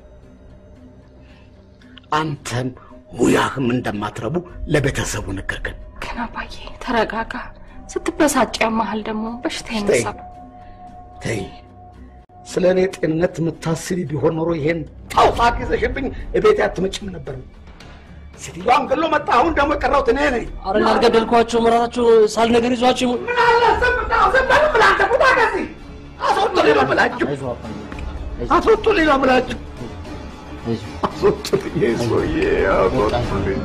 አንተም ሙያህም እንደማትረቡ ለቤተሰቡ ነገርከን። ግን አባዬ ተረጋጋ። ስትበሳጭ ያመሃል ደግሞ በሽታ ይነሳል። ተይ፣ ስለ እኔ ጤንነት የምታስቢ ቢሆን ኖሮ ይሄን ጣውሳክ ይዘሽብኝ እቤት አትመጭም ነበር። ሴትዮዋን ገሎ መጣ። አሁን ደግሞ የቀረሁት እኔ ነኝ። አረ አልገደልኳቸውም። ራሳቸው ሳል ነገር ይዟቸው ይሞ- ምን አለ ዝም ብላ- ዝም በል ብላ አንተ ቁጣ ከዚህ አስወጡልኝ ነው የምላችሁ። አስወጡልኝ ነው የምላችሁ። አስወጡልኝ ይሄ ሰውዬ አስወጡልኝ።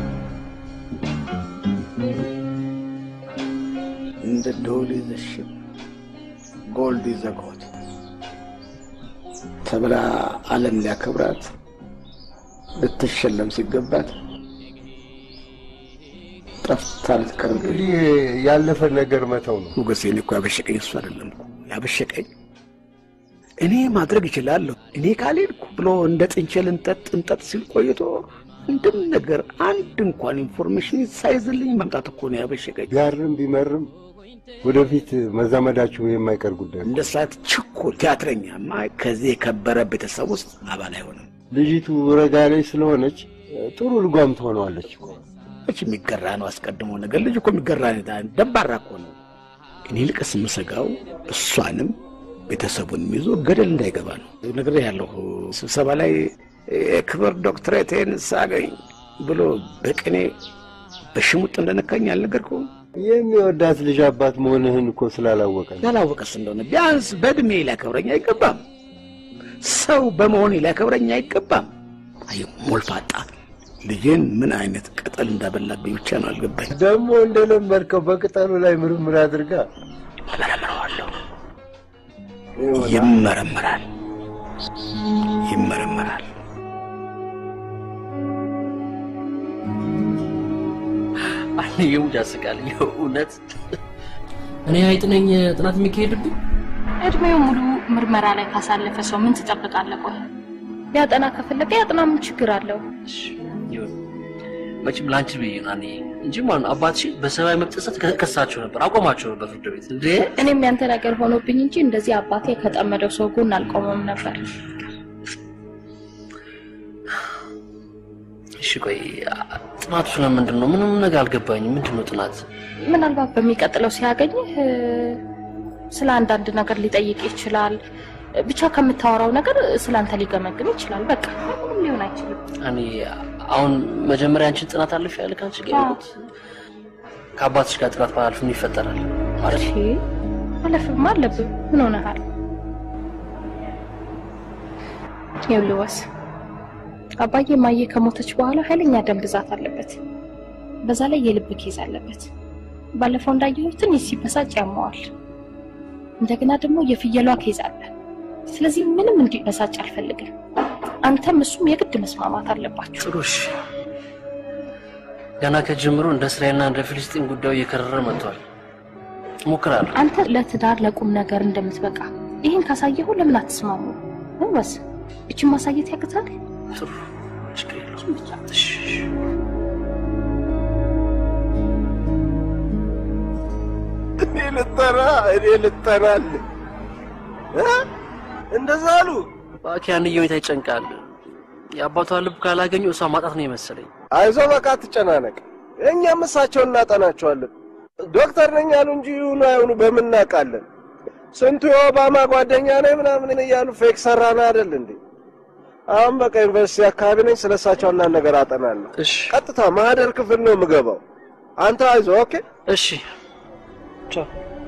እንደ ዶል ይዘሽ ጎልድ ይዘጎት ተብላ ዓለም ሊያከብራት ልትሸለም ሲገባት ጠፍታ ልትቀር እንግዲህ ያለፈ ነገር መተው ነው። ሞገሴ፣ እኔ እኮ ያበሸቀኝ እሱ አይደለም እኮ ያበሸቀኝ እኔ ማድረግ እችላለሁ እኔ ካልሄድኩ ብሎ እንደ ጥንቸል እንጠጥ እንጠጥ ሲል ቆይቶ አንድም ነገር አንድ እንኳን ኢንፎርሜሽን ሳይዝልኝ መምጣት እኮ ነው ያበሸቀኝ። ቢያርም ቢመርም ወደፊት መዛመዳችሁ የማይቀር ጉዳይ ነው። እንደ ሰዓት ችኩል ቲያትረኛማ ከዚህ የከበረ ቤተሰብ ውስጥ አባል አይሆንም። ልጅቱ ረጋ ላይ ስለሆነች ጥሩ ልጓም ትሆነዋለች እኮ። መች የሚገራ ነው አስቀድሞ ነገር ልጅ እኮ የሚገራ ደባራ እኮ ነው። እኔ ልቅስ የምሰጋው እሷንም ቤተሰቡንም ይዞ ገደል እንዳይገባ ነው። ነገር ያለሁ ስብሰባ ላይ የክብር ዶክትሬቴን ሳገኝ ብሎ በቅኔ በሽሙጥ እንደነካኝ አልነገርኩህም? የሚወዳት ልጅ አባት መሆንህን እኮ ስላላወቀ ነው። ያላወቀስ እንደሆነ ቢያንስ በእድሜ ሊያከብረኝ አይገባም? ሰው በመሆኔ ሊያከብረኝ አይገባም? አይ ሞልፋጣ ልጄን ምን አይነት ቅጠል እንዳበላብኝ ብቻ ነው አልገባኝ። ደግሞ እንደለመድከው በቅጠሉ ላይ ምርምር አድርጋ እመረምረዋለሁ። ይመረምራል፣ ይመረምራል። አንየው ያስቃል። እውነት እኔ አይጥ ነኝ ጥናት የሚካሄድብኝ? እድሜው ሙሉ ምርመራ ላይ ካሳለፈ ሰው ምን ትጠብቃለህ? ቆይ ሊያጠና ከፈለገ ያጥና፣ ምን ችግር አለው? ይሁን መቼም ለአንቺ ብዬ ነው እኔ እንጂ ማን አባትሽ በሰብአዊ መብት ጥሰት ከሳቸው ነበር አቆማቸው ነበር ፍርድ ቤት እንዴ። እኔም ያንተ ነገር ሆኖብኝ እንጂ እንደዚህ አባቴ ከጠመደው ሰው ጎን አልቆመም ነበር። እሺ ቆይ ጥናቱ ስለምንድን ነው? ምንም ነገር አልገባኝም። ምንድን ነው ጥናት? ምናልባት በሚቀጥለው ሲያገኝህ ስለ አንዳንድ ነገር ሊጠይቅ ይችላል። ብቻ ከምታወራው ነገር ስለ አንተ ሊገመግም ይችላል። በቃ ምንም ሊሆን አይችልም። እኔ አሁን መጀመሪያ አንቺን ጥናት አለፍ ያለ ከአንቺ ጋር ያልኩት ከአባትሽ ጋር ጥናት ባላልፍ ምን ይፈጠራል ማለት ነው? ማለፍማ አለብህ። ምን ሆነሃል? ይኸውልህ ወስ አባዬ ማየ ከሞተች በኋላ ኃይለኛ ደም ብዛት አለበት። በዛ ላይ የልብ ኬዝ አለበት። ባለፈው እንዳየሁት ትንሽ ሲበሳጭ ያመዋል። እንደገና ደግሞ የፍየሏ ኬዝ አለ። ስለዚህ ምንም እንዲበሳጭ አልፈልግም። አንተም እሱም የግድ መስማማት አለባችሁ። ጥሩ እሺ። ገና ከጅምሮ እንደ እስራኤልና እንደ ፊልስጢን ጉዳዩ እየከረረ መጥቷል። እሞክራለሁ። አንተ ለትዳር ለቁም ነገር እንደምትበቃ ይህን ካሳየሁ ለምን አትስማሙ? ወስ እችን ማሳየት ያቅታል? ጥሩ ችግር የለውም። እሺ እኔ ልጠና እኔ ልጠናል እንደዛ አሉ። እባክህ አንዬ ሁኔታ ይጨንቃል። የአባቷ ልብ ካላገኙ እሷ ማጣት ነው የመሰለኝ። አይዞ በቃ አትጨናነቅ። እኛም እሳቸውን እናጠናቸዋለን። ዶክተር ነኝ ያሉ እንጂ ይሁኑ አይሁኑ በምን እናውቃለን? ስንቱ የኦባማ ጓደኛ ነኝ ምናምን እያሉ ፌክ ሰራን አይደል እንዴ? አሁን በቃ ዩኒቨርሲቲ አካባቢ ነኝ። ስለ እሳቸው አንዳንድ ነገር አጠናለሁ። ቀጥታ ማህደር ክፍል ነው የምገባው። አንተ አይዞ ኦኬ። እሺ ቻው።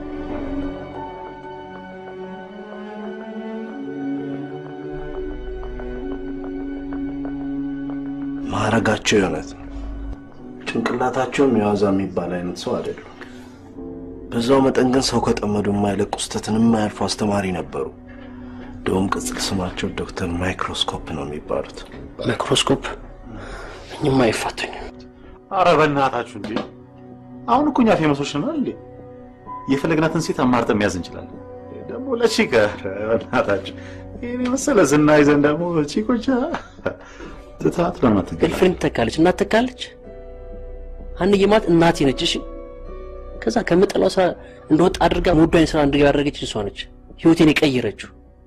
ማዕረጋቸው የእውነት ነው። ጭንቅላታቸውም የዋዛ የሚባል አይነት ሰው አይደሉም። በዛው መጠን ግን ሰው ከጠመዱ የማይለቁ ስህተትን የማያልፉ አስተማሪ ነበሩ። እንደውም ቅጽል ስማቸው ዶክተር ማይክሮስኮፕ ነው የሚባሉት። ማይክሮስኮፕ እኝማ አይፋቱኝም። አረ በእናታችሁ እንዴ! አሁን እኮ እኛ ፌመሶች ነን እንዴ? የፈለግናትን ሴት አማርጠን መያዝ እንችላለን። ደግሞ ለቺክ በእናታችሁ ይህን የመሰለ ዝና ይዘን ደግሞ ቺኮች ትታት ለማትገ ገርልፍሬንድ ትተካለች፣ እናት ትተካለች። አንዬ ማለት እናቴ ነች። እሺ ከዛ ከምጠላው ስራ እንደወጣ አድርጋ መወዷኝ ስራ እንድገባ ያደረገች እሷ ነች። ህይወቴን የቀየረችው።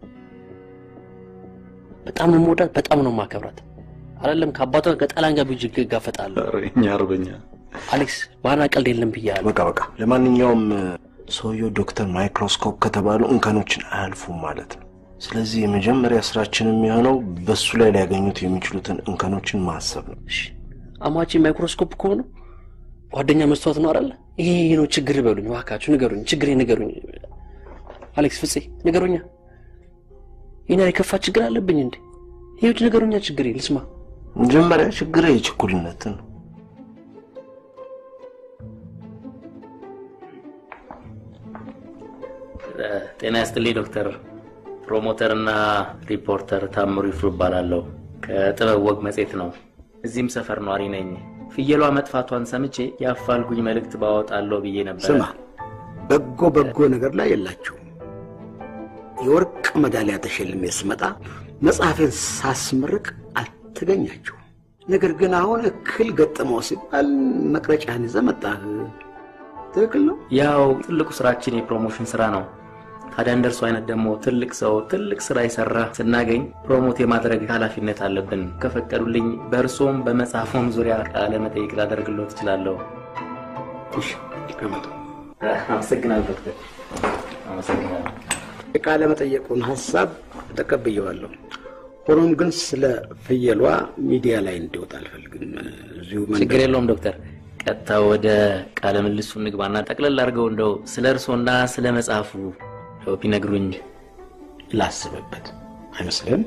በጣም ነው የምወዳት፣ በጣም ነው የማከብራት። አይደለም ከአባቷ ከጣላን ጋር ብጅ እጋፈጣለሁ። እኛ አርበኛ አሌክስ ባና ቀልድ የለም ብያለሁ። በቃ በቃ። ለማንኛውም ሰውየው ዶክተር ማይክሮስኮፕ ከተባሉ እንከኖችን አያልፉም ማለት ነው። ስለዚህ የመጀመሪያ ስራችን የሚሆነው በሱ ላይ ሊያገኙት የሚችሉትን እንከኖችን ማሰብ ነው። አማቼ ማይክሮስኮፕ ከሆኑ ጓደኛ መስተዋት ነው አይደለ? ይሄ ነው ችግር በሉኝ እባካችሁ፣ ንገሩኝ፣ ችግሬ ንገሩኝ። አሌክስ ፍፄ ንገሩኛ። ይህን የከፋ ችግር አለብኝ እንዴ? ይኸውች ንገሩኛ፣ ችግሬ ልስማ። መጀመሪያ ችግር የችኩልነትን ነው። ጤና ያስጥልኝ ዶክተር። ፕሮሞተር እና ሪፖርተር ታምሩ ይፍሩ እባላለሁ። ከጥበብ ወግ መጽሔት ነው። እዚህም ሰፈር ነዋሪ ነኝ። ፍየሏ መጥፋቷን ሰምቼ የአፋልጉኝ መልእክት ባወጣለሁ ብዬ ነበር። ስማ፣ በጎ በጎ ነገር ላይ የላችሁም። የወርቅ መዳሊያ ተሸልሜ ስመጣ መጽሐፌን ሳስመርቅ አልተገኛችሁም። ነገር ግን አሁን እክል ገጠመው ሲባል መቅረጫህን ይዘህ መጣህ። ትክክል ነው። ያው ትልቁ ስራችን የፕሮሞሽን ስራ ነው። ታዲያ እንደርሱ አይነት ደግሞ ትልቅ ሰው ትልቅ ስራ የሰራ ስናገኝ ፕሮሞት የማድረግ ኃላፊነት አለብን። ከፈቀዱልኝ በእርሶም በመጽሐፎም ዙሪያ ቃለ መጠይቅ ላደርግሎት እችላለሁ። አመሰግናለሁ ዶክተር፣ አመሰግናለሁ። የቃለ መጠየቁን ሀሳብ ተቀብየዋለሁ። ሆኖም ግን ስለ ፍየሏ ሚዲያ ላይ እንዲወጣ አልፈልግም። እዚሁ መንደር- ችግር የለውም ዶክተር። ቀጥታ ወደ ቃለ ምልሱ እንግባና ጠቅለል አድርገው እንደው ስለ እርሶና ስለ መጽሐፉ እንደው ቢነግሩኝ ላስብበት። አይመስልም?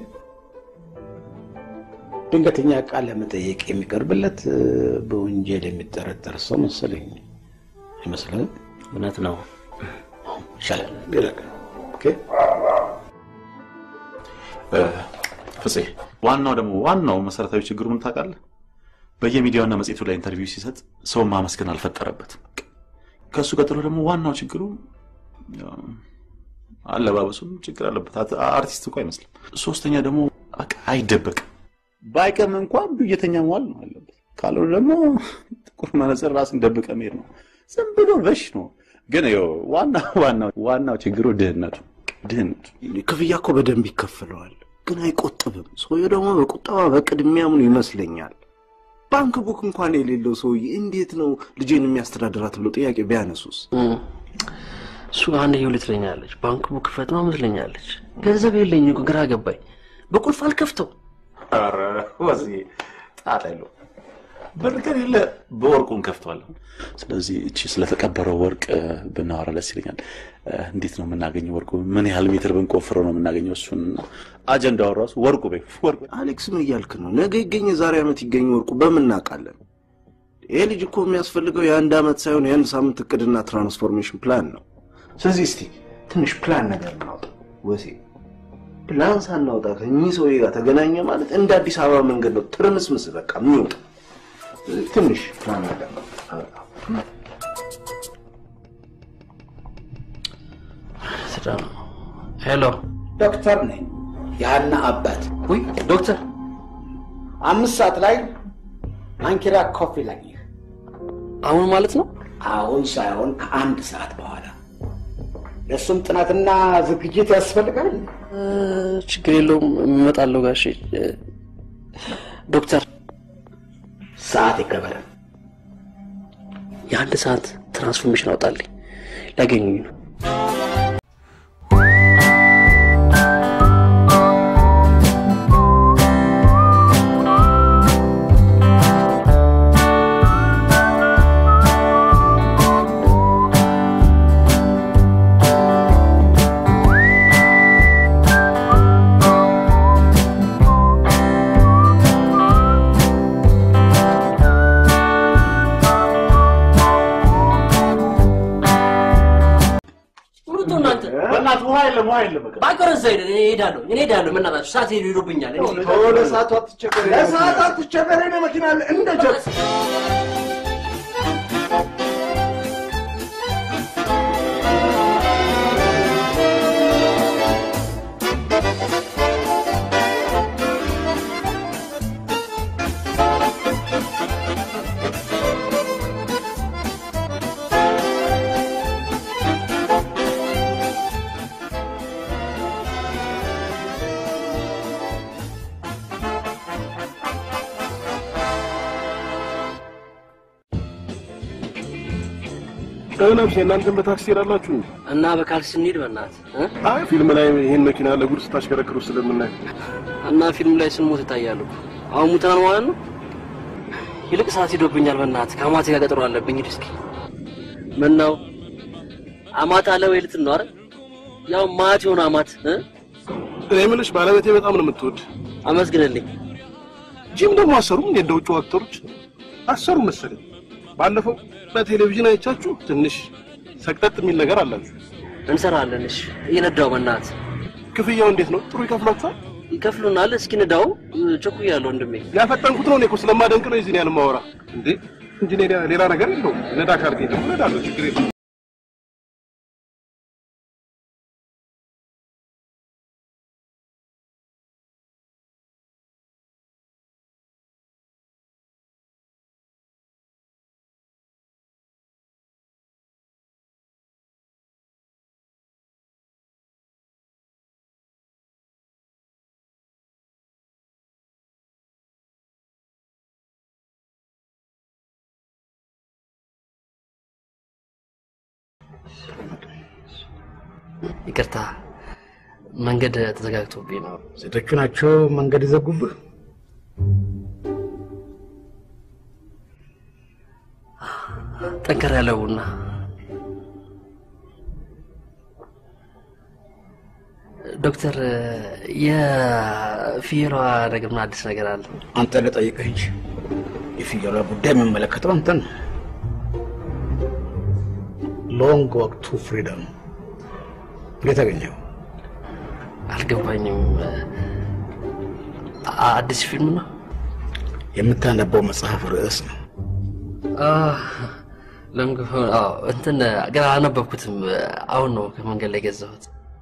ድንገተኛ ቃለ መጠየቅ የሚቀርብለት እ፣ በወንጀል የሚጠረጠር ሰው መሰለኝ። አይመስልም? እውነት ነው። ይሻላል። ይለቅ። ኦኬ። ፍፄ ዋናው ደግሞ ዋናው መሰረታዊ ችግሩ ምን ታውቃለህ? በየሚዲያውና መጽሔቱ ላይ ኢንተርቪው ሲሰጥ ሰውን ማመስገን አልፈጠረበትም። ከእሱ ቀጥሎ ደግሞ ዋናው ችግሩ ያው፣ አለባበሱም ችግር አለበት። አት- አርቲስት እኮ አይመስልም። ሶስተኛ ደግሞ በቃ አይደበቅም። ባይቀም እንኳን ብየተኛ መዋል ነው አለበት። ካልሆነ ደግሞ ጥቁር መነጽር ራስን ደብቀ መሄድ ነው። ዝም ብሎ በሽ ነው። ግን ይኸው ዋናው ዋናው ዋናው ችግሩ ድህነቱ ድህነቱ ክፍያ እኮ በደንብ ይከፍለዋል፣ ግን አይቆጥብም። ሰውየው ደግሞ በቁጠባ በቅድሚያ ምኑ ይመስለኛል። ባንክ ቡክ እንኳን የሌለው ሰውዬ እንዴት ነው ልጄን የሚያስተዳድራት ብሎ ጥያቄ ቢያነሱስ? እሱ አንድ የሁለት ትለኛለች፣ ባንክ ቡክ ክፈት ነው ትለኛለች። ገንዘብ የለኝ እኮ ግራ ገባኝ። በቁልፍ አልከፍተው ኧረ ወዚህ ጣጣ የለውም። ብር ከሌለ በወርቁ እንከፍተዋለን። ስለዚህ እቺ ስለተቀበረው ወርቅ እ፣ ብናወራ ደስ ይለኛል። እ፣ እንዴት ነው የምናገኘው ወርቁ? ምን ያህል ሜትር ብንቆፍረው ነው የምናገኘው? እሱን አጀንዳው ራሱ ወርቁ ቤ ወርቁ አሌክስ ምን እያልክ ነው? ነገ ይገኝ የዛሬ ዓመት ይገኝ ወርቁ በምን እናውቃለን? ይሄ ልጅ እኮ የሚያስፈልገው የአንድ ዓመት ሳይሆን የአንድ ሳምንት እቅድና ትራንስፎርሜሽን ፕላን ነው። ስለዚህ እስቲ ትንሽ ፕላን ነገር እናውጣ። ወሴ ፕላን ሳናውጣ ከእኚህ ሰውዬ ጋር ተገናኘ ማለት እንደ አዲስ አበባ መንገድ ነው ትርምስምስ በቃ የሚወጣ ትንሽ ፕላን ነገር ነው። ሄሎ ዶክተር ነኝ፣ የሀና አባት። ውይ ዶክተር፣ አምስት ሰዓት ላይ አንኪራ ኮፊ ላግኝህ። አሁን ማለት ነው? አሁን ሳይሆን ከአንድ ሰዓት በኋላ። ለእሱም ጥናትና ዝግጅት ያስፈልጋል። እ፣ ችግር የለውም እመጣለሁ ጋሼ። እ፣ ዶክተር ሰዓት ይከበር። የአንድ ሰዓት ትራንስፎርሜሽን አውጣልኝ፣ ሊያገኙኝ ነው። ውጡ እናንተ። በእናትህ ውሃ የለም፣ ውሃ የለም። በቃ ባይቀር እዛ ሄደን እኔ እሄዳለሁ እኔ እሄዳለሁ። በእናታችሁ ሰዓት ሄዱ ይሉብኛል። እኔ ለሰዓቱ አትቸገር። ለሰዓት አትቸገር። እኔ መኪና አለ እንደ ጀት ነብሴ እናንተን በታክሲ ሄዳላችሁ እና በካልሲ እንሂድ በእናትህ እ? አይ ፊልም ላይ ይህን መኪና ለጉድ ስታሽከረክሩ ስለምናይ እና ፊልም ላይ ስንሞት ይታያሉ። አሁን ሙተናል ማለት ነው። ይልቅ ሰዓት ሄዶብኛል። በእናትህ ከአማቴ ጋር ቀጠሮ አለብኝ። ሂድ እስኪ። ምን ነው አማት አለ ወይ ልትን ነው? አረ ያው ማት የሆነ አማት እ? እኔ የምልሽ ባለቤቴ በጣም ነው የምትወድ። አመስግንልኝ። ጂም ደግሞ አሰሩም እንደ ውጭ አክተሮች አሰሩ መሰለኝ። ባለፈው በቴሌቪዥን አይቻችሁ ትንሽ ሰቅጠጥ የሚል ነገር አላችሁ። እንሰራለን። እሺ እየነዳው በእናትህ ክፍያው እንዴት ነው? ጥሩ ይከፍላችኋል? ይከፍሉናል። እስኪ ንዳው። ቸኩያለሁ ወንድሜ። ያፈጠንኩት ነው እኔ እኮ ስለማደንቅ ነው የዚህን ያህል የማወራ። እንዴ እንጂ ሌላ- ሌላ ነገር የለውም። ነዳ ካልከኝ ደግሞ ነዳለሁ፣ ችግር የለም። ይቅርታ መንገድ ተዘጋግቶብኝ ነው። ሴቶቹ ናቸው መንገድ የዘጉብህ? ጠንከር ያለ ቡና ዶክተር፣ የፍየሏ ነገር ምን አዲስ ነገር አለ? አንተ ልጠይቅህ እንጂ የፍየሏ ጉዳይ የሚመለከተው አንተን ነው። ሎንግ ወክ ቱ ፍሪደም እንዴት አገኘው? አልገባኝም። አ- አዲስ ፊልም ነው? የምታነበው መጽሐፍ ርዕስ ነው። አህ፣ ለምግ አዎ፣ እንትን ገና አላነበብኩትም። አሁን ነው ከመንገድ ላይ የገዛሁት።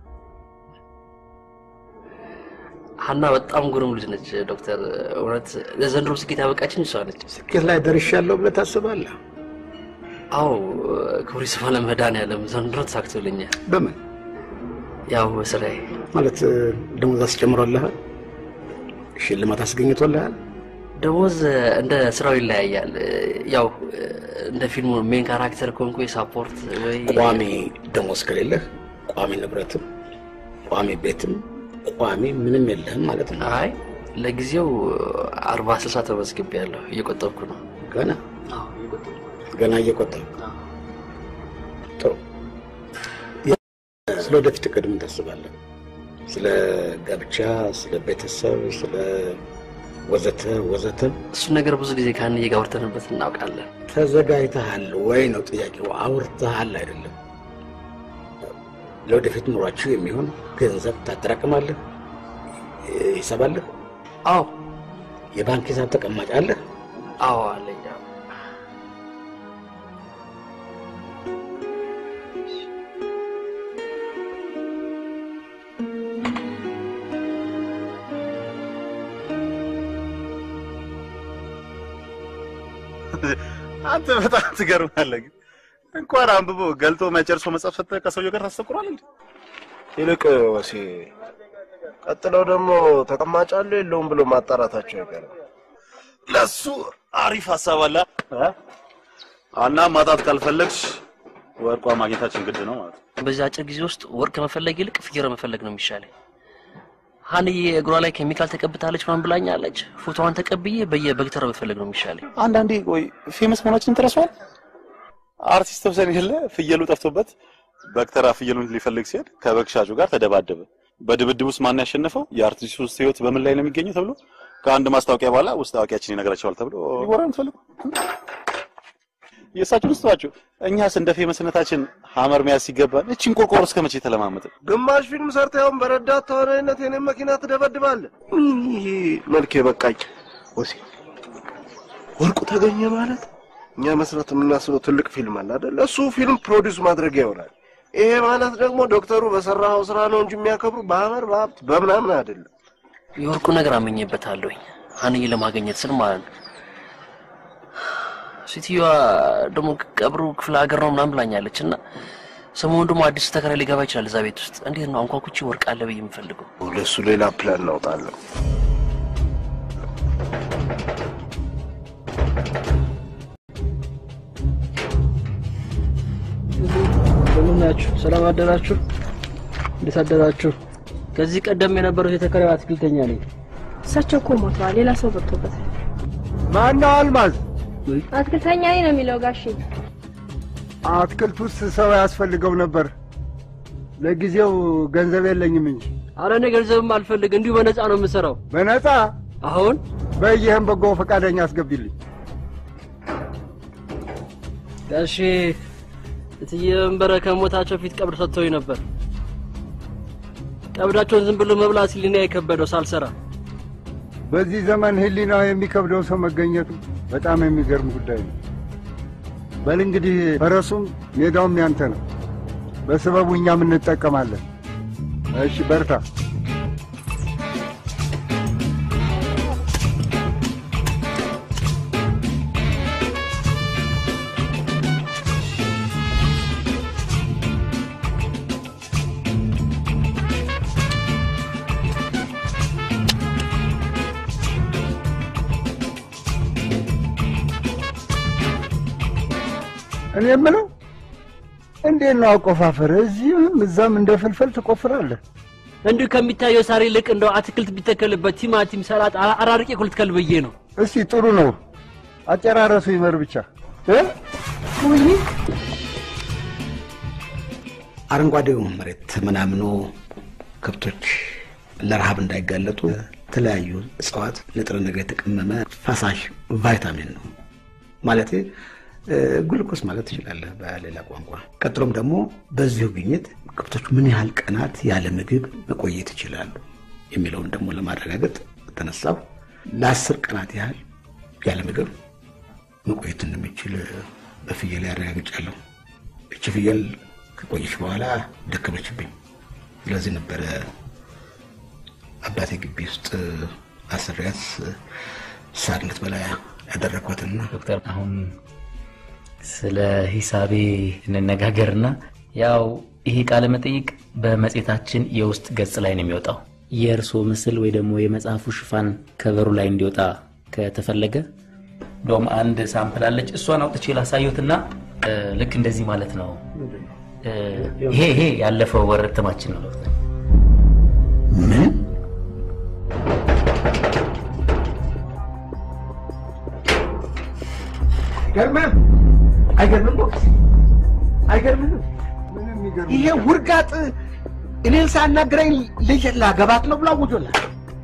ሀና በጣም ግሩም ልጅ ነች ዶክተር። እውነት ለዘንድሮ ስኬት ያበቃችን እሷ ነች። ስኬት ላይ ደርሻለሁ ብለህ ታስባለህ? አዎ፣ ክብሩ ይስፋ ለመድኃኒዓለም ዘንድሮ ተሳክቶልኛል። በምን ያው በስራዬ ማለት ደሞዝ አስጨምሮልሃል? ሽልማት አስገኝቶልሃል? ደሞዝ እንደ ስራው ይለያያል። ያው እንደ ፊልሙ ሜን ካራክተር ከሆንኩ የሳፖርት ወይ ቋሚ ደሞዝ ከሌለህ ቋሚ ንብረትም ቋሚ ቤትም ቋሚ ምንም የለህም ማለት ነው። አይ ለጊዜው አርባ ስልሳ ተመዝግቤያለሁ። እየቆጠብኩ ነው። ገና ገና እየቆጠብክ ጥሩ። ስለ ወደፊት እቅድ ምን ታስባለህ? ስለ ጋብቻ፣ ስለ ቤተሰብ፣ ስለ ወዘተ ወዘተ እሱን ነገር ብዙ ጊዜ ከአንዬ ጋር አውርተንበት እናውቃለን። ተዘጋጅተሃል ወይ ነው ጥያቄው። አውርተሃል አይደለም። ለወደፊት ኑሯችሁ የሚሆን ገንዘብ ታጠራቅማለህ? ሂሳብ አለህ? አዎ። የባንክ ሂሳብ ተቀማጭ አለህ? አዎ አለኝ። አዎ። አንተ በጣም ትገርማለህ። ግን እንኳን አንብቦ ገልጦ መጨርሶ መጽሐፍ ሰጥተህ ከሰውየው ጋር ታስተኩራለህ እንዴ? ይልቅ ወሴ ቀጥለው ደግሞ ተቀማጭ አለው የለውም ብሎ ማጣራታቸው አይቀርም። ለሱ አሪፍ ሀሳብ አለ። አና ማጣት ካልፈለግሽ ወርቋ ማግኘታችን ግድ ነው ማለት ነው። በዚህ አጭር ጊዜ ውስጥ ወርቅ ከመፈለግ ይልቅ ፍየር መፈለግ ነው የሚሻለኝ። ሀንዬ እግሯ ላይ ኬሚካል ተቀብታለች ምናምን ብላኛለች። ፎቶዋን ተቀብዬ በየበግተራ መፈለግ ነው የሚሻለኝ። አንዳንዴ ቆይ ፌመስ መሆናችን ተረሷል። አርቲስት ተብሰን የለ ፍየሉ ጠፍቶበት በግተራ ፍየሉን ሊፈልግ ሲሄድ ከበግ ሻጩ ጋር ተደባደበ። በድብድብ ውስጥ ማን ያሸነፈው የአርቲስቱ ውስጥ ህይወት በምን ላይ ነው የሚገኘው ተብሎ ከአንድ ማስታወቂያ በኋላ ውስጥ አዋቂያችን ይነግራቸዋል ተብሎ ሊወራ የምትፈልጉ የእሳቸውን ስተዋቸው እኛስ እንደ ፌመስነታችን ሀመር መያዝ ሲገባን እቺን ቆርቆሮ እስከ መቼ ተለማመጥን? ግማሽ ፊልም ሰርተህ አሁን በረዳት ተዋናይነት የኔን መኪና ትደበድባለህ። ይሄ መልክ በቃኝ። ወሴ ወርቁ ተገኘ ማለት እኛ መስራት የምናስበው ትልቅ ፊልም አለ አይደል? እሱ ፊልም ፕሮዲውስ ማድረጊያ ይሆናል። ይሄ ማለት ደግሞ ዶክተሩ በሰራኸው ስራ ነው እንጂ የሚያከብሩ በሀመር በሀብት በምናምን አይደለም። የወርቁ ነገር አመኘበታለሁኝ ሀንዬ ለማግኘት ስል ማለት ነው። ሴትዮዋ ደግሞ ቀብሩ ክፍለ ሀገር ነው ምናምን ብላኛለች እና ሰሞኑን ደግሞ አዲስ ተከራይ ሊገባ ይችላል እዛ ቤት ውስጥ። እንዴት ነው አንኳኩቼ ወርቅ አለ ብዬ የምፈልገው? ለእሱ ሌላ ፕላን እናውጣለን። እንደምን ናችሁ? ሰላም አደራችሁ? እንዴት አደራችሁ? ከዚህ ቀደም የነበረው የተከራዩ አትክልተኛ ነኝ። እሳቸው እኮ ሞተዋል። ሌላ ሰው ገብቶበታል። ማነው አልማዝ? አትክልተኛ ነኝ ነው የሚለው ጋሼ። አትክልት ውስጥ ሰው ያስፈልገው ነበር። ለጊዜው ገንዘብ የለኝም እንጂ። አረ እኔ ገንዘብም አልፈልግ፣ እንዲሁ በነፃ ነው የምሰራው። በነፃ አሁን በይህም በጎ ፈቃደኛ አስገቢልኝ። ጋሼ እትዬ መንበረ ከሞታቸው ፊት ቀብር ሰጥተውኝ ነበር። ቀብዳቸውን ዝም ብሎ መብላት ሲል እኔ የከበደው ሳልሰራ በዚህ ዘመን ህሊናው የሚከብደው ሰው መገኘቱ በጣም የሚገርም ጉዳይ ነው። በል እንግዲህ ፈረሱም ሜዳውም ያንተ ነው። በስበቡ እኛም እንጠቀማለን። እሺ በርታ። እኔ የምለው እንዴት ነው አቆፋፈር? እዚህም እዛም እንደ ፍልፈል ትቆፍራለህ? እንዲሁ ከሚታየው ሳር ይልቅ እንደው አትክልት ቢተከልበት ቲማቲም፣ ሰላጣ አራርቄ እኮ ልትከል ብዬ ነው። እስቲ ጥሩ ነው፣ አጨራረሱ ይመር ብቻ እ? አረንጓዴው መሬት ምናምኖ ከብቶች ለረሃብ እንዳይጋለጡ የተለያዩ እጽዋት ንጥረ ነገር የተቀመመ ፈሳሽ ቫይታሚን ነው ማለት ግሉኮስ ማለት ትችላለህ በሌላ ቋንቋ። ቀጥሎም ደግሞ በዚሁ ግኝት ከብቶች ምን ያህል ቀናት ያለ ምግብ መቆየት ይችላሉ የሚለውን ደግሞ ለማረጋገጥ ተነሳው ለአስር ቀናት ያህል ያለ ምግብ መቆየት እንደሚችል በፍየል ያረጋግጫለሁ። እቺ ፍየል ከቆየች በኋላ ደከመችብኝ። ስለዚህ ነበረ አባቴ ግቢ ውስጥ አስሪያት ሳርነት በላይ ያደረግኳትና ዶክተር አሁን ስለ ሂሳቤ እንነጋገርና ያው ይሄ ቃለ መጠይቅ በመጽሔታችን የውስጥ ገጽ ላይ ነው የሚወጣው። የእርስዎ ምስል ወይ ደግሞ የመጽሐፉ ሽፋን ከበሩ ላይ እንዲወጣ ከተፈለገ እንደውም አንድ ሳምፕል አለች። እሷን አውጥቼ ላሳየትና ልክ እንደዚህ ማለት ነው። ይሄ ይሄ ያለፈው ወር እትማችን ነው ዶክተር። ምን ገርመህ አይገርምም? ቦክስ አይገርምም? ይሄ ውርጋጥ እኔን ሳናግረኝ ልጅ ላገባት ነው ብሎ አውጆላል።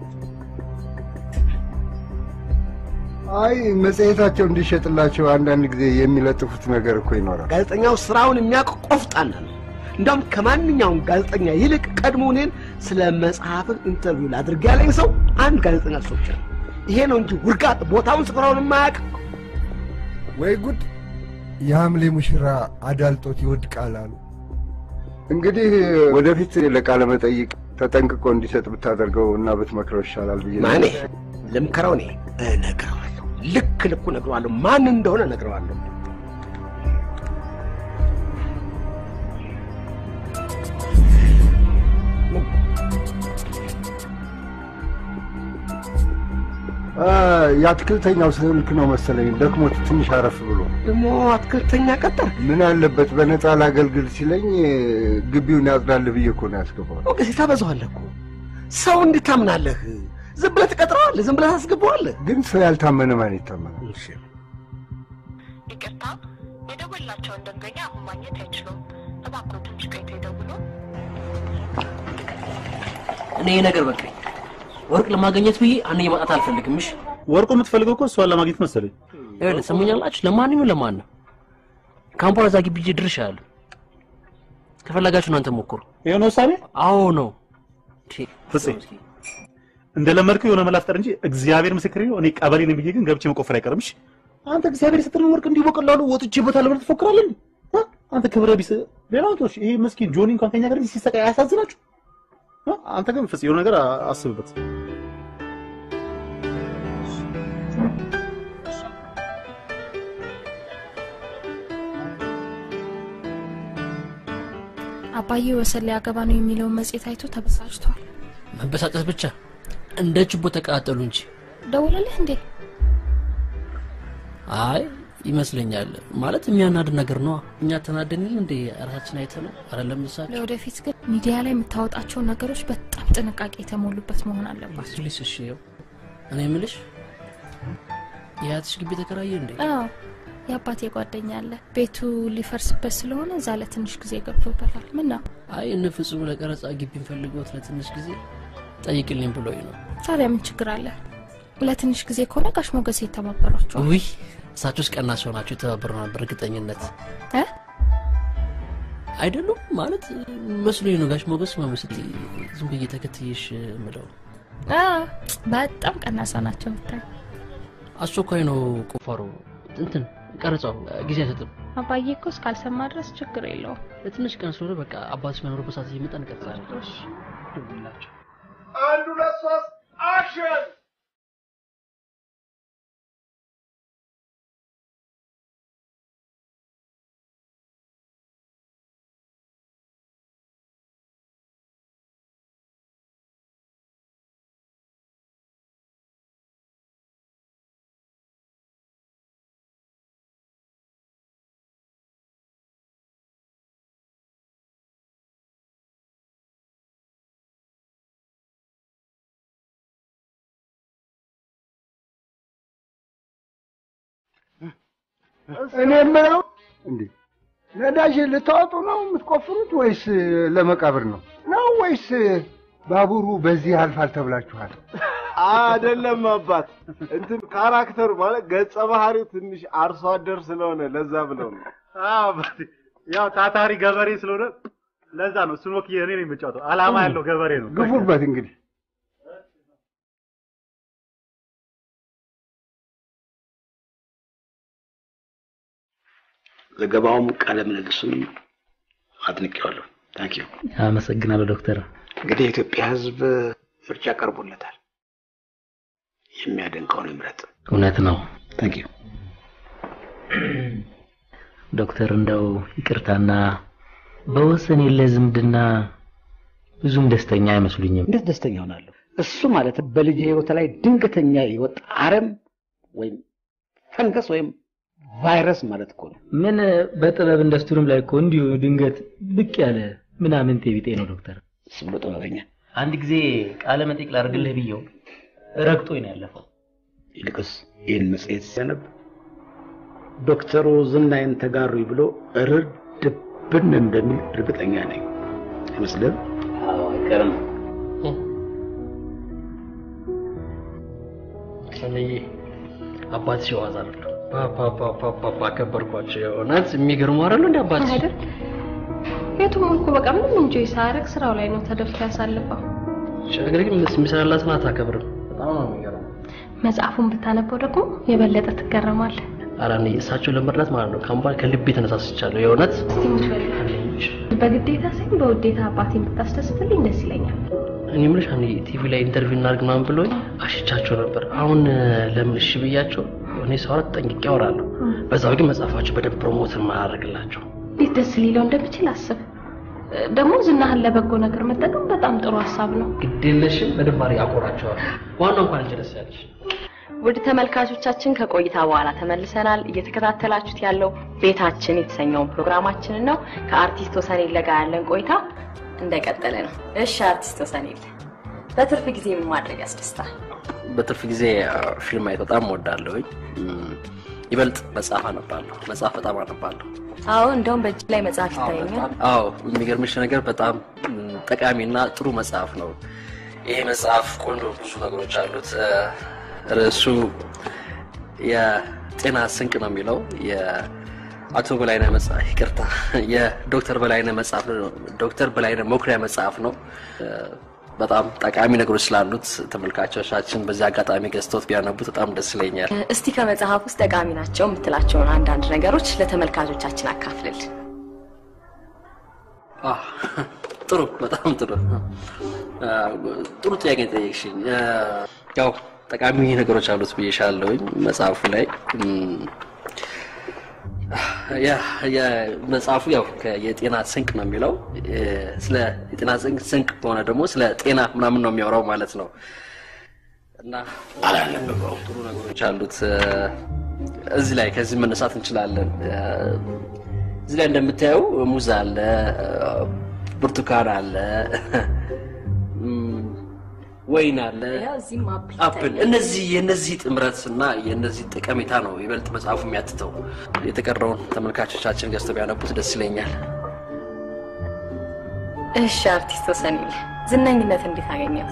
አይ መጽሔታቸው እንዲሸጥላቸው አንዳንድ ጊዜ የሚለጥፉት ነገር እኮ ይኖራል። ጋዜጠኛው ስራውን የሚያውቅ ቆፍጣና ነው። እንዳውም ከማንኛውም ጋዜጠኛ ይልቅ ቀድሞ እኔን ስለ መጽሐፍን ኢንተርቪው ላድርግ ያለኝ ሰው አንድ ጋዜጠኛ ሰው ብቻ ነው። ይሄ ነው እንጂ ውርጋጥ ቦታውን ስፍራውን የማያውቅ ወይ ጉድ! የሐምሌ ሙሽራ አዳልጦት ይወድቃል አሉ። እንግዲህ ወደፊት ለቃለ መጠይቅ ተጠንቅቆ እንዲሰጥ ብታደርገው እና ብትመክረው ይሻላል ብዬ ነው። ማኔ ልምከረው እኔ እነግረዋለሁ። ልክ ልኩ እነግረዋለሁ። ማን እንደሆነ እነግረዋለሁ። አ፣ የአትክልተኛው ስልክ ነው መሰለኝ ደክሞት ትንሽ አረፍ ብሎ ደግሞ አትክልተኛ ቀጠር ምን አለበት በነፃ ላገልግል ሲለኝ ግቢውን ያጽዳል ብዬ እኮ ነው ያስገባዋል። ሞገሴ ታበዛዋለህ እኮ ሰው እንዴት ታምናለህ? ዝም ብለህ ትቀጥረዋለህ፣ ዝም ብለህ ታስገባዋለህ። ግን ሰው ያልታመነ ማን ይታመናል? ይቅርታ፣ የደወላቸውን ደንበኛ አሁን ማግኘት አይችሉም። እባክዎ ትንሽ ቆይተው ይደውሉ። እኔ ይሄ ነገር በቃኝ። ወርቅ ለማግኘት ብዬ አንዴ ማጣት አልፈልግም። እሺ ወርቁ የምትፈልገው እኮ እሷን ለማግኘት መሰለኝ። ይኸውልህ ሰሙኛላችሁ። ለማን ይሁን ለማን ነው ካምፓላ እዛ ግቢ ሂጅ ድርሻለሁ። ከፈለጋችሁ እናንተ ሞክሩ። ይሄ ነው ውሳኔ? አዎ ነው። ፍፄ እንደለመድከው የሆነ መላ ፍጠር እንጂ እግዚአብሔር ምስክሬ ነው። እኔ ቀበሌ ነኝ ብዬ ግን ገብቼ መቆፈር አይቀርም። እሺ አንተ እግዚአብሔር የሰጠን ወርቅ እንዲህ በቀላሉ ወጥቼበታለሁ ብለህ ትፎክራለህ እንዴ? አ? አንተ ክብረ ቢስ ሌላው ቶሽ ይሄ ምስኪን ጆኒ እንኳን ከኛ ጋር ሲሰቃይ አያሳዝናችሁ? አ? አንተ ግን ፍፄ የሆነ ነገር አ- አስብበት። አባዬ ወሰን ሊያገባ ነው የሚለውን መጽሔት አይቶ ተበሳጭቷል። መበሳጨት ብቻ እንደ ችቦ ተቃጠሉ እንጂ ደውለልህ እንዴ? አይ ይመስለኛል። ማለት የሚያናድ ነገር ነዋ። እኛ ተናደን የለ እንዴ ራሳችን አይተ ነው አይደለም እሳቸው ለወደፊት ግን ሚዲያ ላይ የምታወጣቸው ነገሮች በጣም ጥንቃቄ የተሞሉበት መሆን አለባቸው። ፕሊስ። እሺ ይኸው እኔ የምልሽ የአያትሽ ግቢ ተከራየ እንዴ? አዎ የአባቴ ጓደኛ አለ። ቤቱ ሊፈርስበት ስለሆነ እዛ ለትንሽ ጊዜ ገብቶበታል። ምን ነው አይ እነ ፍጹም ለቀረጻ ግቢ ፈልጎት ለትንሽ ጊዜ ጠይቅልኝ ብሎኝ ነው። ታዲያ ምን ችግር አለ? ለትንሽ ጊዜ ከሆነ ጋሽ ሞገሴ የተባበሯቸዋል። ውይ እሳቸውስ ቀና ሲሆናቸው የተባበሩ ነበር እርግጠኝነት እ? አይደሉም ማለት መስሎኝ ነው። ጋሽ ሞገስ መመስል ዝም ብዬ ተከትዬሽ ምለው አ፣ በጣም ቀና ሰው ናቸው ብታይ። አስቸኳይ ነው ቁፋሮ እንትን ቀረጻው ጊዜ አይሰጥም። አባዬ እኮ እስካልሰማ ድረስ ችግር የለውም። ለትንሽ ቀን ስለሆነ በቃ አባትሽ በኖርበት ሰዓት እየመጣ እንቀጥላለን። ደውልላቸው። አንድ ሁለት ሶስት አክሽን! እኔ የምለው እንዴ ነዳጅ ልታወጡ ነው የምትቆፍሩት ወይስ ለመቃብር ነው ነው ወይስ ባቡሩ በዚህ ያልፋል ተብላችኋል? አይደለም አባት፣ እንትን ካራክተሩ ማለት ገጸ ባህሪው ትንሽ አርሶ አደር ስለሆነ ለዛ ብለው ነው። አባቴ ያው ታታሪ ገበሬ ስለሆነ ለዛ ነው እሱን ወክዬ እኔ ነኝ የምጫወተው። አላማ ያለው ገበሬ ነው። ግፉበት እንግዲህ ዘገባውም ቃለ ምልልሱም አድንቄዋለሁ። ታንክ ዩ። አመሰግናለሁ ዶክተር። እንግዲህ የኢትዮጵያ ሕዝብ ምርጫ ቀርቦለታል። የሚያደንቀውን ይምረጥ። እውነት ነው ታንክ ዩ። ዶክተር፣ እንደው ይቅርታና በወሰን የለ ዝምድና ብዙም ደስተኛ አይመስሉኝም። እንዴት ደስተኛ ሆናለሁ? እሱ ማለት በልጅ ህይወት ላይ ድንገተኛ የወጣ አረም ወይም ፈንገስ ወይም ቫይረስ ማለት እኮ ነው። ምን በጥበብ ኢንዱስትሪም ላይ እኮ እንዲሁ ድንገት ብቅ ያለ ምናምን ቢጤ ነው ዶክተር። እሱ ብሎ ጥበበኛ። አንድ ጊዜ ቃለ መጠይቅ ላድርግልህ ብየው ረግጦኝ ነው ያለፈው። ይልቅስ ይህን መጽሔት ሲያነብ ዶክተሩ ዝናዬን ተጋሩኝ ብሎ እርድብን እንደሚል እርግጠኛ ነኝ። አይመስልም? አይቀርም። እኔ አባትሽ የዋዛ አይደለም። ፓፓፓፓፓ አከበርኳቸው። የእውነት የሚገርሙ አይደሉ እንደ አባትሽ አይደል? የቱም እኮ በቃ ምንም እንጆይ ሳያደርግ ስራው ላይ ነው ተደፍቶ ያሳልፈው። ነገር ግን የሚሰራላትን አታከብርም። በጣም ነው የሚገርመው። መጽሐፉን ብታነበው ደግሞ የበለጠ ትገረማለህ። ኧረ እኔ እሳቸውን ለመርዳት ማለት ነው ከአሁን ከልቤ ተነሳስቻለሁ። የእውነት እስቲ የምትፈልግ በግዴታ ሳይሆን በውዴታ አባቴን ብታስደስትልኝ ደስ ይለኛል። እኔ የምልሽ አንዴ ቲቪ ላይ ኢንተርቪው እናድርግ ምናምን ብሎኝ አሽቻቸው ነበር። አሁን ለምን እሺ ብያቸው እኔ ሰው ጠንቅቄ አወራለሁ። በዛው ግን መጽሐፋቸው በደንብ ፕሮሞት ማድረግላቸው እንዴት ደስ ሊለው እንደሚችል አስብ። ደግሞ ዝናህን ለበጎ ነገር መጠቀም በጣም ጥሩ ሀሳብ ነው። ግድ የለሽም በደንብ አድርጌ አቆራቸዋል። ዋናው እንኳን አንቺ ደስ ያለሽ። ውድ ተመልካቾቻችን ከቆይታ በኋላ ተመልሰናል። እየተከታተላችሁት ያለው ቤታችን የተሰኘውን ፕሮግራማችንን ነው። ከአርቲስት ወሰኔለ ጋር ያለን ቆይታ እንደቀጠለ ነው። እሺ አርቲስት ወሰኔለ፣ በትርፍ ጊዜ ምን ማድረግ ያስደስታል? በትርፍ ጊዜ ፊልም ማየት በጣም እወዳለሁኝ። ይበልጥ መጽሐፍ አነባለሁ። መጽሐፍ በጣም አነባለሁ። አዎ፣ እንደውም በእጅ ላይ መጽሐፍ ይታየኛል። አዎ፣ የሚገርምሽ ነገር በጣም ጠቃሚና ጥሩ መጽሐፍ ነው። ይሄ መጽሐፍ ቆንጆ ብዙ ነገሮች አሉት። ርዕሱ የጤና ስንቅ ነው የሚለው የአቶ በላይነህ መጽሐፍ ይቅርታ፣ የዶክተር በላይነህ መጽሐፍ ነው። ዶክተር በላይነህ መኩሪያ መጽሐፍ ነው። በጣም ጠቃሚ ነገሮች ስላሉት ተመልካቾቻችን በዚህ አጋጣሚ ገዝተውት ቢያነቡት በጣም ደስ ይለኛል። እስቲ ከመጽሐፍ ውስጥ ጠቃሚ ናቸው የምትላቸውን አንዳንድ ነገሮች ለተመልካቾቻችን አካፍልል። ጥሩ፣ በጣም ጥሩ ጥሩ ጥያቄ ጠየቅሽኝ። ያው ጠቃሚ ነገሮች አሉት ብዬሻለሁኝ መጽሐፉ ላይ መጽሐፉ ያው የጤና ስንቅ ነው የሚለው። ስለ የጤና ስንቅ ከሆነ ደግሞ ስለ ጤና ምናምን ነው የሚያወራው ማለት ነው እና ጥሩ ነገሮች አሉት እዚህ ላይ ከዚህ መነሳት እንችላለን። እዚህ ላይ እንደምታየው ሙዝ አለ፣ ብርቱካን አለ፣ ወይን አለ፣ አፕል። እነዚህ የእነዚህ ጥምረት እና የእነዚህ ጠቀሜታ ነው ይበልጥ መጽሐፉ የሚያትተው። የተቀረውን ተመልካቾቻችን ገዝተው ቢያነቡት ደስ ይለኛል። እሺ አርቲስት ወሰኔለ ዝነኝነት እንዴት አገኘው?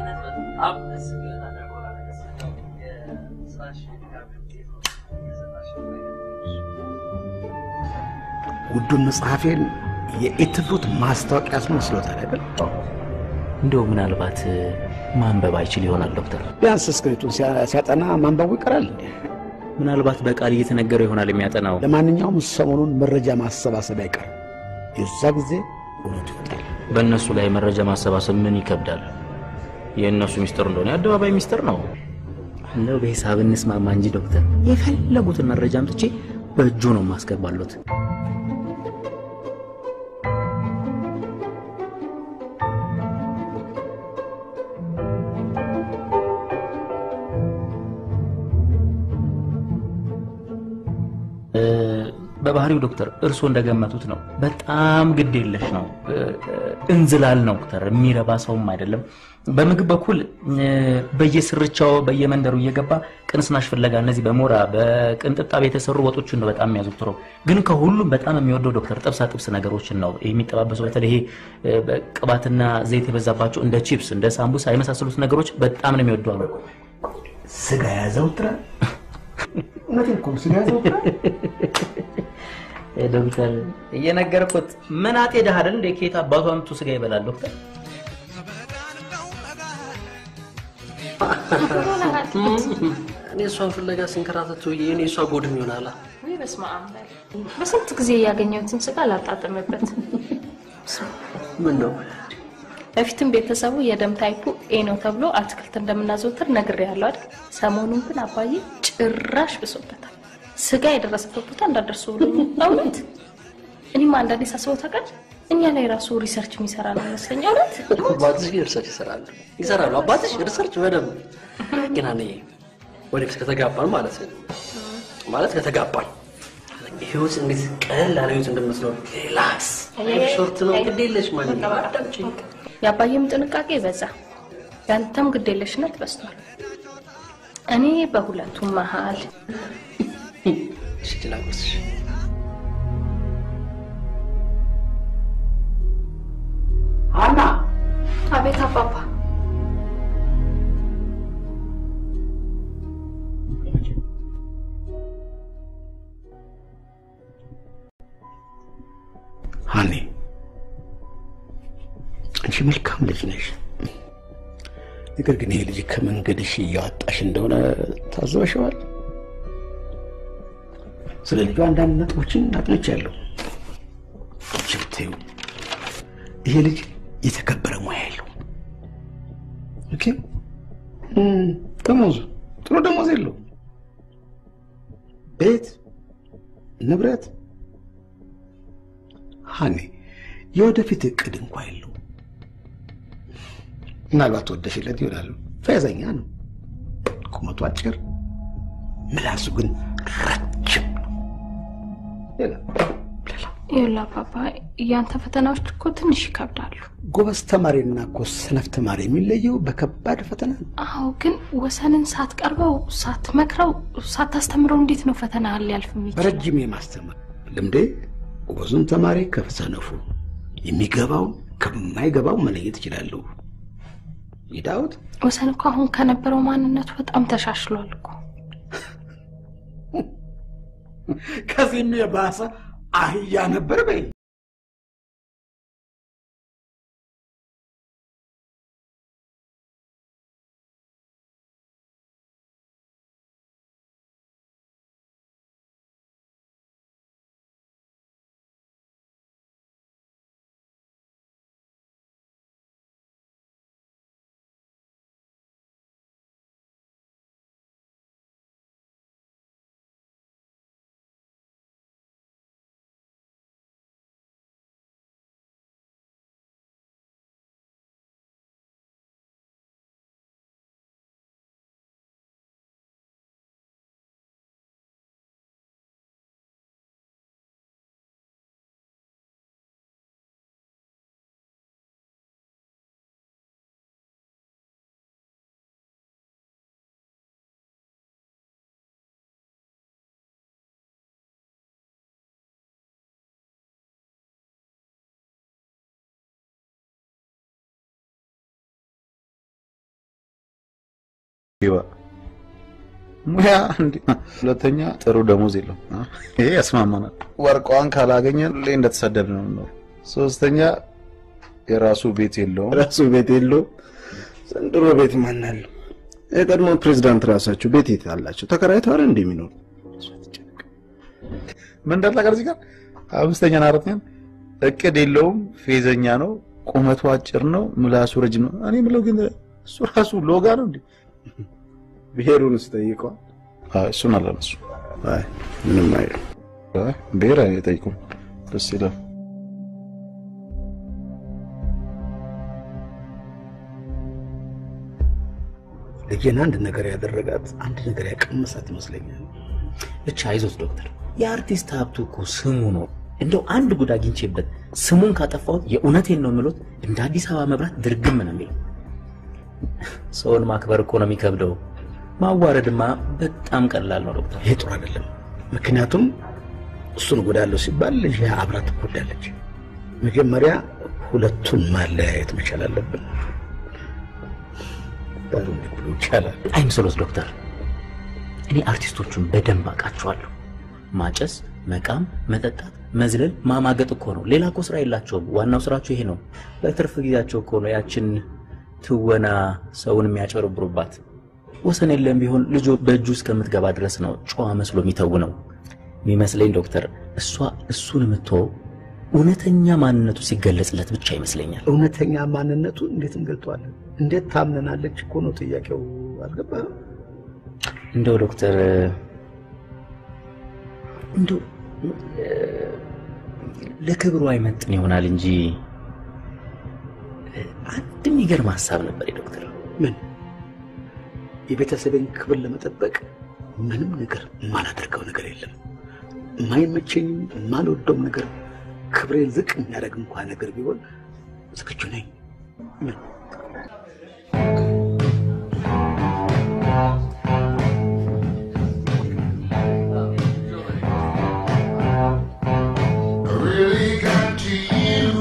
ውዱን መጽሐፌን የኢትፍሩት ማስታወቂያ አስመስሎታል አይደል? እንደው ምናልባት ማንበብ አይችል ይሆናል ዶክተር። ቢያንስ ስክሪፕቱን ሲያ- ሲያጠና ማንበቡ ይቀራል። ምናልባት በቃል እየተነገረው ይሆናል የሚያጠናው። ለማንኛውም ሰሞኑን መረጃ ማሰባሰብ አይቀርም። የዛ ጊዜ እውነቱ ይወጣል። በእነሱ ላይ መረጃ ማሰባሰብ ምን ይከብዳል? የእነሱ ሚስጥር እንደሆነ የአደባባይ ሚስጥር ነው። እንደው በሂሳብ እንስማማ እንጂ ዶክተር፣ የፈለጉትን መረጃ አምጥቼ በእጁ ነው ማስገባሉት። በባህሪው ዶክተር እርስዎ እንደገመቱት ነው። በጣም ግድ የለሽ ነው። እንዝላል ነው ዶክተር። የሚረባ ሰውም አይደለም። በምግብ በኩል እ፣ በየስርቻው በየመንደሩ እየገባ ቅንስናሽ ፍለጋ እነዚህ በሞራ በቅንጥጣብ የተሰሩ ወጦችን ነው በጣም የሚያዘውትረው። ግን ከሁሉም በጣም የሚወደው ዶክተር ጥብሳ ጥብስ ነገሮችን ነው የሚጠባበሰው። በተለይ ይሄ እ፣ በቅባትና ዘይት የበዛባቸው እንደ ቺፕስ፣ እንደ ሳምቡሳ የመሳሰሉት ነገሮች በጣም ነው የሚወደው አሉ። ስጋ ያዘውትራል። እውነቴን እኮ ነው፣ ስጋ ያዘውትራል። ዶክተር እየነገርኩት ምን አጤ ድሃ አይደል እንደ ከየት አባቱ አምጥቶ ስጋ ይበላል ዶክተር? እኔ እሷን ፍለጋ ሲንከራተት ውዬ እኔ እሷ ጎድም ይሆናላ። ወይ በስመ አብ በል። በስንት ጊዜ ያገኘሁትን ስጋ ላጣጥምበት። ምን ነው በፊትም ቤተሰቡ የደም ታይፑ ኤ ነው ተብሎ አትክልት እንደምናዘወትር ነግሬያለሁ አይደል? ሰሞኑን ግን አባዬ ጭራሽ ብሶበታል። ስጋ የደረሰበት ቦታ እንዳደርሱ ብሎኛል። እውነት እኔም አንዳንዴ ሳስበው ታውቃለህ፣ እኛ ላይ ራሱ ሪሰርች የሚሰራ ነው ይመስለኝ። እውነት አባትሽ ሪሰርች ይሰራሉ ይሰራሉ። አባትሽ ሪሰርች በደንብ ግን እኔ ወደፊት ከተጋባን ማለት ነው ማለት ከተጋባን ህይወት እንዴት ቀለል ያለ ህይወት እንደምትኖር ሪላክስ ሾርት ነው ግድ የለሽ ማለት ነው። አዳምጪኝ። የአባዬም ጥንቃቄ በዛ፣ ያንተም ግዴለሽነት በዝቷል። እኔ በሁለቱም መሀል እሺ ላጎርስሽ ሀና አቤት አባባ ሀኒ አንቺ መልካም ልጅ ነሽ። ነገር ግን ይሄ ልጅ ከመንገድሽ እያወጣሽ እንደሆነ ታዘበሽዋል። ስለ ልጁ አንዳንድ ነጥቦችን አጥንቻለሁ። ችብቴው ይሄ ልጅ የተከበረ ሙያ የለው። ኦኬ እም፣ ደሞዙ ጥሩ ደሞዝ የለው። ቤት ንብረት ሀኒ የወደፊት እቅድ እንኳ የለው። ምናልባት ወደሽለት ይሆናል። ፈያዘኛ ነው። ቁመቱ አጭር፣ ምላሱ ግን ረጅም ነው። ሌላ ይኸውልህ አባባ፣ ያንተ ፈተናዎች እኮ ትንሽ ይከብዳሉ። ጎበዝ ተማሪና እኮ ሰነፍ ተማሪ የሚለየው በከባድ ፈተና ነው። አዎ፣ ግን ወሰንን ሳትቀርበው፣ ሳትመክረው፣ ሳታስተምረው እንዴት ነው ፈተና ሊያልፍ የሚችል? በረጅም የማስተማር ልምዴ ጎበዙን ተማሪ ከሰነፉ የሚገባው ከማይገባው መለየት እችላለሁ። ይዳውት ወሰን እኮ አሁን ከነበረው ማንነቱ በጣም ተሻሽሏል እኮ። ከዚህም የባሰ አህያ ነበር በይ። ይዋ ሙያ እንዲ ሁለተኛ ጥሩ ደሞዝ የለውም። አ? ይሄ ያስማማናል። ወርቋን ካላገኘን ሁሌ እንደተሰደድ ነው የምንኖር። ሶስተኛ የራሱ ቤት የለውም። ራሱ ቤት የለውም። ዘንድሮ ቤት ማን አለው? የቀድሞ ፕሬዚዳንት ራሳቸው ቤት የት አላቸው? ተከራይተው አይደል እንደ የሚኖሩ ምን እንዳልታቀር እዚህ ጋር አምስተኛና አራተኛን እቅድ የለውም፣ ፌዘኛ ነው፣ ቁመቱ አጭር ነው፣ ምላሱ ረጅም ነው። እኔ የምለው ግን እሱ ራሱ ሎጋ ነው እንዴ? ብሔሩን ስጠይቀዋል። እሱን አላነሱ ምንም አይልም። ብሔር አይጠይቁም። ደስ ይላል። ልጄን አንድ ነገር ያደረጋት አንድ ነገር ያቀመሳት ይመስለኛል። ብቻ አይዞት ዶክተር፣ የአርቲስት ሀብቱ እኮ ስሙ ነው። እንደው አንድ ጉድ አግኝቼበት ስሙን ካጠፋሁት የእውነቴን ነው የምሎት እንደ አዲስ አበባ መብራት ድርግም ነው የሚለው። ሰውን ማክበር እኮ ነው የሚከብደው። ማዋረድማ በጣም ቀላል ነው ዶክተር። ይሄ ጥሩ አይደለም። ምክንያቱም እሱን እጎዳለሁ ሲባል ልጅ አብራ ትጎዳለች። መጀመሪያ ሁለቱን ማለያየት መቻል አለብን። ዳሩ እንዲጎዱ ይቻላል። አይምሰሎት ዶክተር፣ እኔ አርቲስቶቹን በደንብ አውቃቸዋለሁ። ማጨስ፣ መቃም፣ መጠጣት፣ መዝለል፣ ማማገጥ እኮ ነው። ሌላ እኮ ስራ የላቸውም። ዋናው ስራቸው ይሄ ነው። በትርፍ ጊዜያቸው እኮ ነው ያችን ትወና ሰውን የሚያጨበረብሩባት። ወሰን የለም ቢሆን ልጁ በእጁ እስከምትገባ ድረስ ነው ጨዋ መስሎ የሚተውነው። የሚመስለኝ ዶክተር እሷ እሱን የምትወው እውነተኛ ማንነቱ ሲገለጽለት ብቻ ይመስለኛል። እውነተኛ ማንነቱ እንዴት እንገልጠዋለን? እንዴት ታምነናለች እኮ ነው ጥያቄው። አልገባህም? እንደው ዶክተር እንደው ለክብሩ አይመጥን ይሆናል እንጂ አንድ የሚገርም ሀሳብ ነበር ዶክተር። ምን? የቤተሰብን ክብር ለመጠበቅ ምንም ነገር የማላደርገው ነገር የለም። የማይመቸኝም የማልወደውም ነገር ክብሬን ዝቅ የሚያደርግ እንኳን ነገር ቢሆን ዝግጁ ነኝ። ምን? really got to you.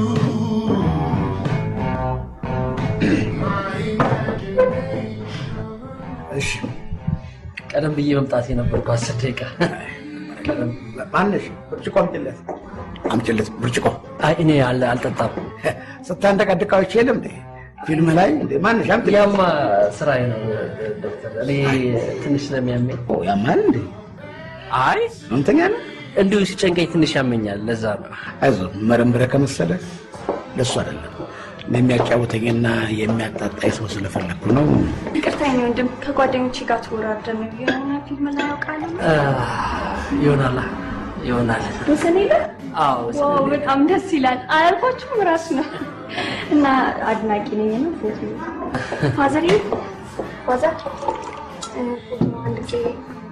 እሺ ቀደም ብዬ መምጣት የነበርኩ አስር ደቂቃ ማነሽ? ብርጭቆ አምጪለት፣ አምጪለት ብርጭቆ። አይ እኔ አል- አልጠጣም። ስታንደቀድቃዎች የለም እንዴ ፊልም ላይ እንዴ? ማነሽ? አምጪለት። ያማ ስራዬ ነው ዶክተር። እኔ ትንሽ ስለሚያመኝ ያማል እንዴ? አይ ህመምተኛ ነህ? እንዲሁ ሲጨንቀኝ ትንሽ ያመኛል። ለዛ ነው። አይዞህ መረምረ ከመሰለ ለሱ አይደለም እኔ የሚያጫውተኝና የሚያጣጣኝ ሰው ስለፈለግኩ ነው። ይቅርታ የኔ ወንድም፣ ከጓደኞቼ ጋር ተወራርደን የሆነ ፊልም ላይ ያውቃል። አ፣ ይሆናል ይሆናል። ወሰን የለ አዎ ዋው፣ በጣም ደስ ይላል። አያልኳችሁም ራሱ ነው እና አድናቂ ነኝ ነው ፎቶ ፋዘር ፋዘር እ፣ ፎቶ አንድ ጊዜ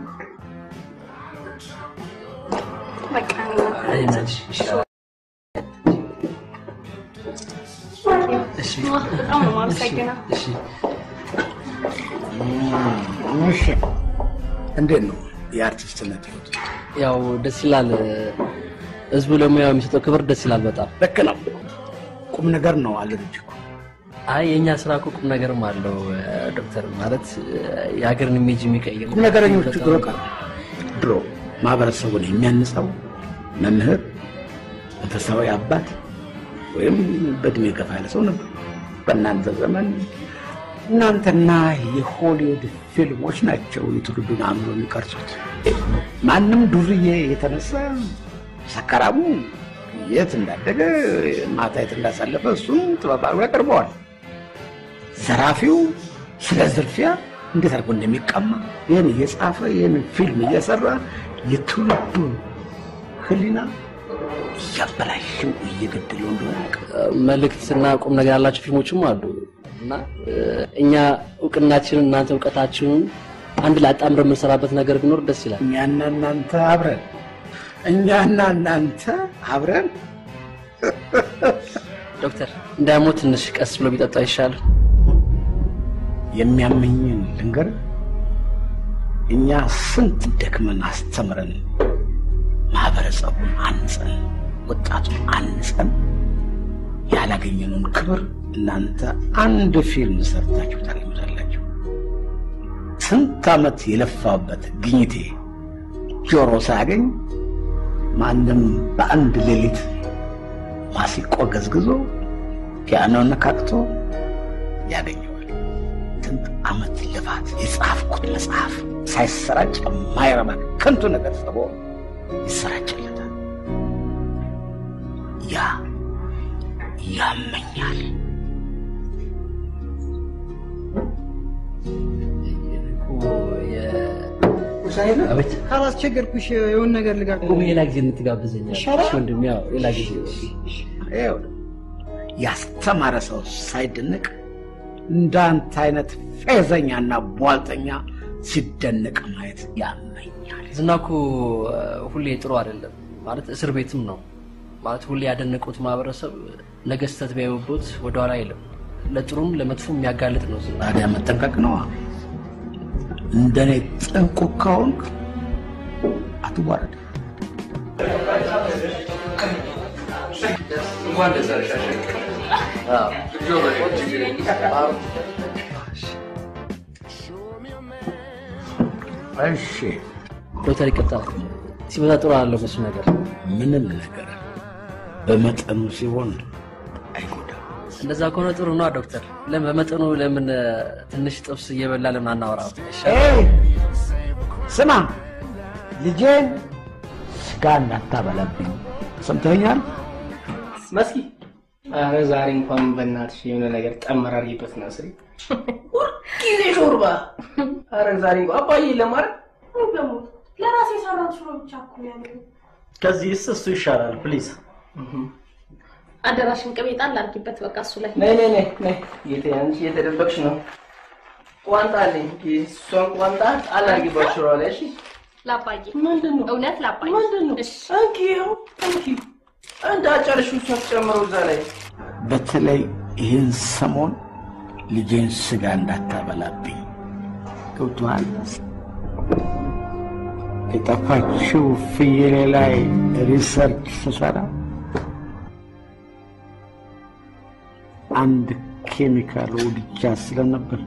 በቃ እሺ በጣም ነው የማመሰግነው። እሺ እሺ እንዴት ነው የአርቲስትነት ህይወት? ያው ደስ ይላል። ህዝቡ ለሙያው የሚሰጠው ክብር ደስ ይላል በጣም ልክ ነው። ቁም ነገር ነው አለ ልጅ እኮ። አይ የእኛ ስራ እኮ ቁም ነገርም አለው እ፣ ዶክተር ማለት እ፣ የሀገርን ኢሜጅ የሚቀይር ቁም ነገረኞቹ ድሮ ቀሩ። ድሮ ማህበረሰቡን የሚያንጸው መምህር፣ መንፈሳዊ አባት ወይም በእድሜ ገፋ ያለ ሰው ነበር። በእናንተ ዘመን እናንተና የሆሊውድ ፊልሞች ናቸው የትውልዱን አእምሮ የሚቀርጹት። ማንም ዱርዬ የተነሳ ሰካራሙ የት እንዳደገ ማታ የት እንዳሳለፈ እሱም ጥበብ አድርጎ ያቀርበዋል። ዘራፊው ስለ ዝርፊያ እንዴት አድርጎ እንደሚቀማ ይህን እየጻፈ ይህን ፊልም እየሰራ የትውልዱን ሕሊና እያበላሸው እየገደለው እንደሆነ ያውቃል። መልእክትና ቁም ነገር ያላቸው ፊልሞችም አሉ እና እ፣ እኛ እውቅናችንን እናንተ እውቀታችንን አንድ ላይ አጣምረን የምንሰራበት ነገር ቢኖር ደስ ይላል። እኛና እናንተ አብረን እኛና እናንተ አብረን ዶክተር እንዳያሞት ትንሽ ቀስ ብሎ ቢጠጣ ይሻላል። የሚያመኝን ልንገር፣ እኛ ስንት ደክመን አስተምረን ማህበረሰቡን አንጸን ወጣቱን አንጸን ያላገኘነውን ክብር እናንተ አንድ ፊልም ሰርታችሁ ታገኙታላችሁ። ስንት ዓመት የለፋበት ግኝቴ ጆሮ ሳያገኝ ማንም በአንድ ሌሊት ማሲቆ ገዝግዞ ፒያኖ ነካክቶ ያገኘዋል። ዓመት ልፋት የጻፍኩት መጽሐፍ ሳይሰራጭ የማይረባ ከንቱ ነገር ጽፎ ይሰራጭለታል። ያ ያመኛል። አቤት ካላስቸገርኩሽ የሆነ ነገር ልጋብዝ። ቁም ሌላ ጊዜ እንትጋብዘኛል ይሻላል? ወንድም ያው ሌላ ጊዜ ይኸው ያስተማረ ሰው ሳይደነቅ እንዳንተ አይነት ፌዘኛና ቧልጠኛ ሲደነቅ ማየት ያመኛል። ዝና እኮ ሁሌ ጥሩ አይደለም ማለት እስር ቤትም ነው ማለት ሁሌ ያደነቁት ማህበረሰብ ነገ ስህተት ቢያዩበት ወደኋላ አይልም። ለጥሩም ለመጥፎም የሚያጋልጥ ነው ዝና። ታዲያ መጠንቀቅ ነዋ። እንደኔ ጥንቁቅ ከሆንክ አትዋረድ። እንኳን ደስ አለሽ እሺ ዶክተር ይቅርታ ሲበዛ ጥሩ አለው በሱ ነገር ምንም ነገር በመጠኑ ሲሆን እንደዛ ከሆነ ጥሩ ነው ዶክተር። ለምን በመጠኑ ለምን እ፣ ትንሽ ጥብስ እየበላ ለምን አናወራም? ኤይ፣ ስማ ልጄን ስጋ እንዳታበላብኝ ሰምተኛል? መስኪ አረ ዛሬ እንኳን በእናትሽ የሆነ ነገር ጠመራሪበት ነው ስሪ ሁልጊዜ ሾርባ። አረ ዛሬ እንኳን አባዬ ለማለት ለራሴ የሰራሁት ሽሮ ብቻ እኮ ነው ያለው። ከዚህስ እሱ ይሻላል። ፕሊዝ አደራሽን ቅቤ ጣል አድርጊበት በቃ እሱ ላይ ነይ ነይ ነይ ነይ። የተ አንቺ የተደበቅሽ ነው። ቋንጣ አለኝ። እሷን ቋንጣ ጣል አድርጊበት ሽሮ ላይ እሺ። ላባዬ ምንድን ነው እውነት ላባዬ ምንድን ነው? እንኪ ይኸው እንኪ እንዳጨርሽ ጨምረው እዛ ላይ በተለይ ይህን ሰሞን ልጄን ስጋ እንዳታበላብኝ ገብቶሃል? የጠፋችው ፍየሌ ላይ ሪሰርች ስሰራ አንድ ኬሚካል ወድጃ ስለነበር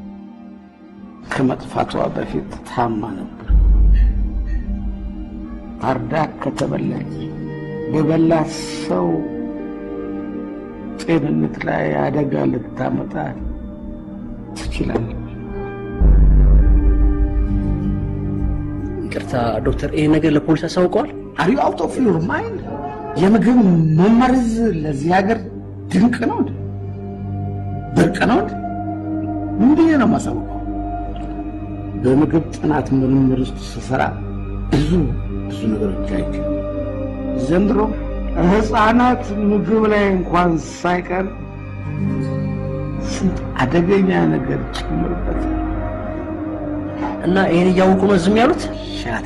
ከመጥፋቷ በፊት ታማ ነበር። ታርዳ ከተበላች በበላት ሰው ጤንነት ላይ አደጋ ልታመጣ ትችላለች። ይቅርታ ዶክተር፣ ይሄ ነገር ለፖሊስ አሳውቀዋል? አር ዩ አውት ኦፍ ዩር ማይንድ? የምግብ መመረዝ ለዚህ ሀገር ድንቅ ነው እንዴ? ብርቅ ነው እንዴ? ምን ብዬ ነው የማሳውቀው? በምግብ ጥናት ምርምር ውስጥ ስሰራ ብዙ ብዙ ነገሮች አይቼ ዘንድሮ ህፃናት ምግብ ላይ እንኳን ሳይቀር ስንት አደገኛ ነገር ጨምርበት እና ይሄን እያወቁ ነው ዝም ያሉት? ሻት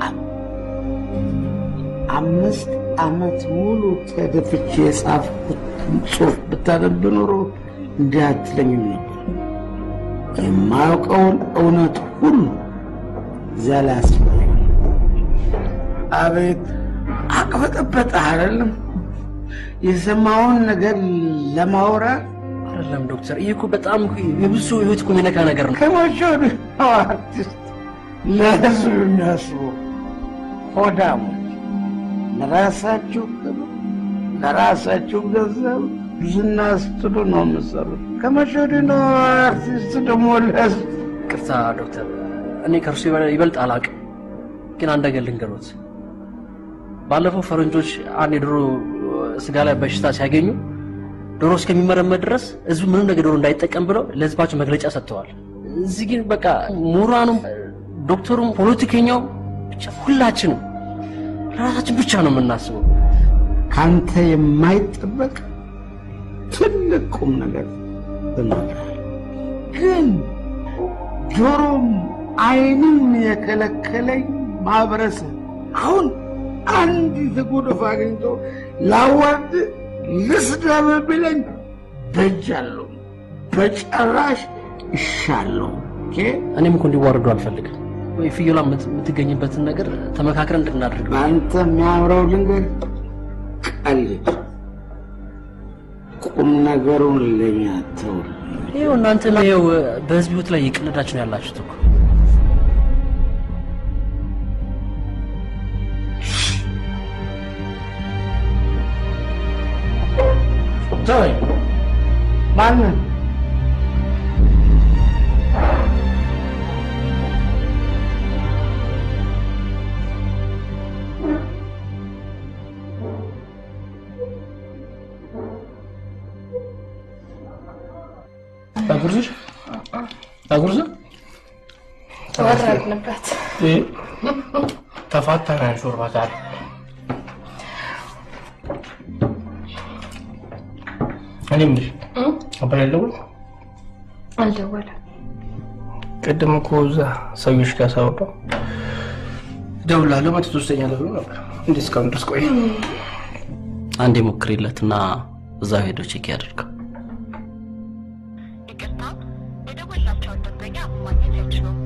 አምስት ዓመት ሙሉ ተደፍቼ የጻፍኩትን ጽሑፍ ብታነብ ኖሮ እንዲህ አትለኝም ነበር። የማያውቀውን እውነት ሁሉ እዚያ ላይ አስፈ አቤት አቅበጠበጠ አይደለም የሰማውን ነገር ለማውራት አይደለም ዶክተር፣ ይህ እኮ በጣም የብዙ ሰው ህይወት እኮ የሚነካ ነገር ነው። ከመቼ ወዲህ ነው አርቲስት ለህዝብ የሚያስቡ ሆዳሞች ለራሳችሁ ክብር ለራሳችሁ ገንዘብ ዝና ስትሉ ነው የምትሰሩት። ከመቼ ወዲህ ነው አርቲስት ደግሞ ለህዝብ ቅርታ ዶክተር፣ እኔ ከእርሱ ይበል- ይበልጥ አላውቅም፣ ግን አንድ ነገር ልንገሮት። ባለፈው ፈረንጆች አንድ የዶሮ ስጋ ላይ በሽታ ሲያገኙ ዶሮ እስከሚመረመር ድረስ ህዝቡ ምንም ነገር ዶሮ እንዳይጠቀም ብለው ለህዝባቸው መግለጫ ሰጥተዋል። እዚህ ግን በቃ ምሁራኑም፣ ዶክተሩም፣ ፖለቲከኛው ብቻ ሁላችንም ለራሳችን ብቻ ነው የምናስበው። ካንተ የማይጠበቅ ትልቅ ቁም ነገር እነግርሃለሁ። ግን ጆሮም አይንም የከለከለኝ ማህበረሰብ አሁን አንዲት ጉድፍ አግኝቶ ላዋርድ ልስደብ ቢለኝ በጃለሁ፣ በጨራሽ እሻለሁ። ኦኬ? እኔም እኮ እንዲዋረዱ አልፈልግም። ወይ ፍየሏ የምት- የምትገኝበትን ነገር ተመካክረን እንድናደርግ ነው። በአንተ የሚያምረው ልንገር፣ ቀልድ ቁም ነገሩን ለኛ ተውል። ይኸው እናንተም ይኸው በህዝብ ህይወት ላይ እየቀለዳችሁ ነው ያላችሁት እኮ። ተወኝ። ማንን ላጉርስሽ? ላጉርስ? ተወረድንበት። ተፋታናን ሾርባ ዛሬ። እኔ የምልሽ አባይ አልደወለም? አልደወለም። ቅድም እኮ እዛ ሰዎች ጋር ሳወራው እደውላለሁ መቶ ሶስተኛ ብሎ ነበር። እንዴት እስካሁን ድረስ ቆየ? አንዴ ሞክሪለትና እዛ ሄዶ ቼክ ያደርገው። የደወላቸውን ደንበኛ ማግኘት አይችሉም።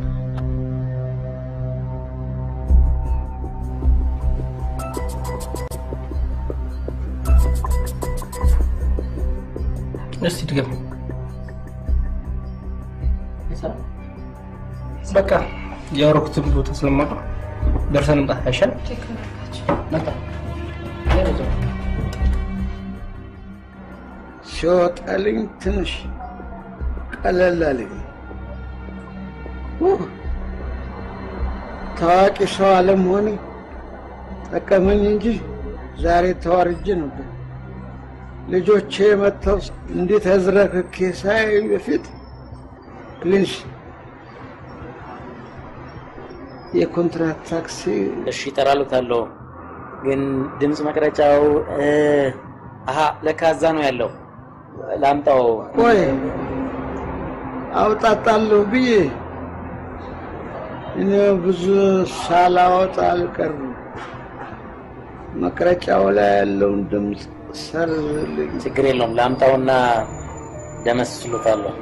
እስቲ ድገም። በቃ ያወረኩትን ቦታ ስለማውቀው ደርሰን እንምጣ አይሻልም? መጣ ሲወጣልኝ ትንሽ ቀለል አለኝ። ኡህ፣ ታዋቂ ሰው አለመሆኔ ጠቀመኝ እንጂ ዛሬ ተዋርጄ ነበር። ልጆቼ መጥተው እንዴት አዝረክኬ ሳይ በፊት ፕሊንስ የኮንትራት ታክሲ እሺ እጠራልዎታለሁ፣ ግን ድምፅ መቅረጫው እ፣ አሀ ለካ እዛ ነው ያለው። ላምጣው። ቆይ አውጣጣለሁ ብዬ እኔ ብዙ ሳላወጣ አልቀርም። መቅረጫው ላይ ያለውን ድምፅ ሰርዝልኝ። ችግር የለውም። ላምጣውና ደመስስሎታለሁ።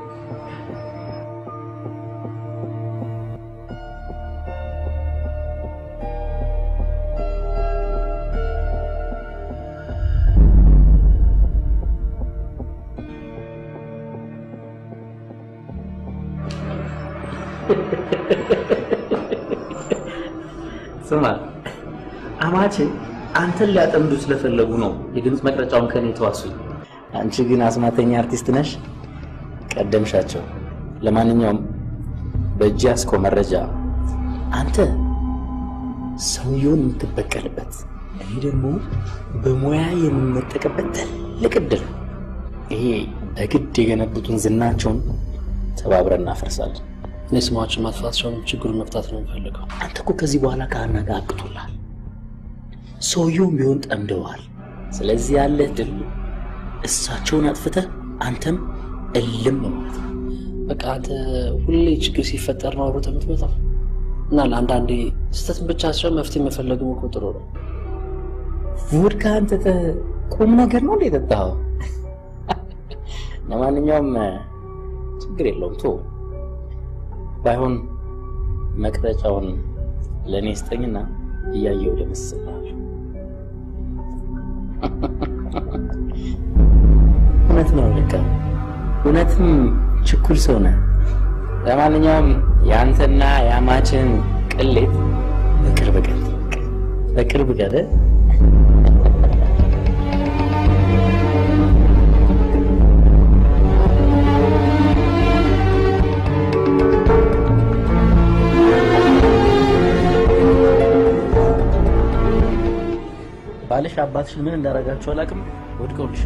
ስማ አማቼ አንተን ሊያጠምዱ ስለፈለጉ ነው የድምፅ መቅረጫውን ከኔ ተዋሱኝ። አንቺ ግን አስማተኛ አርቲስት ነሽ፣ ቀደምሻቸው። ለማንኛውም በእጅ ያዝከው መረጃ አንተ ሰውየውን የምትበቀልበት፣ እኔ ደግሞ በሙያ የምመጠቅበት ትልቅ እድል። ይሄ በግድ የገነቡትን ዝናቸውን ተባብረን እናፈርሳለን። እኔ ስማችን ማጥፋት ሳይሆን ችግሩን መፍታት ነው የሚፈልገው። አንተ እኮ ከዚህ በኋላ ከሀና ጋር አቅቶላል። ሰውየውም ቢሆን ጠምደዋል። ስለዚህ ያለ ድል እሳቸውን አጥፍተህ አንተም እልም ማለት ነው። በቃ አንተ ሁሌ ችግር ሲፈጠር ነው ሮጠህ የምትመጣው እና ለአንዳንዴ ስህተት ብቻ ሳይሆን መፍትሄ መፈለግም እኮ ጥሩ ነው። ውድ ከአንተ ቁም ነገር ነው እንደ የጠጣኸው። ለማንኛውም ችግር የለውም ቶ ባይሆን መቅረጫውን ለእኔ ስጠኝና እያየው ልመስልሃል። እውነት ነው ልካ እውነትም ችኩል ሰው ነህ። ለማንኛውም የአንተና የአማችን ቅሌት በቅርብ ቀን በቅርብ ቀን ባልሽ አባትሽን ምን እንዳደረጋችሁ አላውቅም። ወድቀውልሽ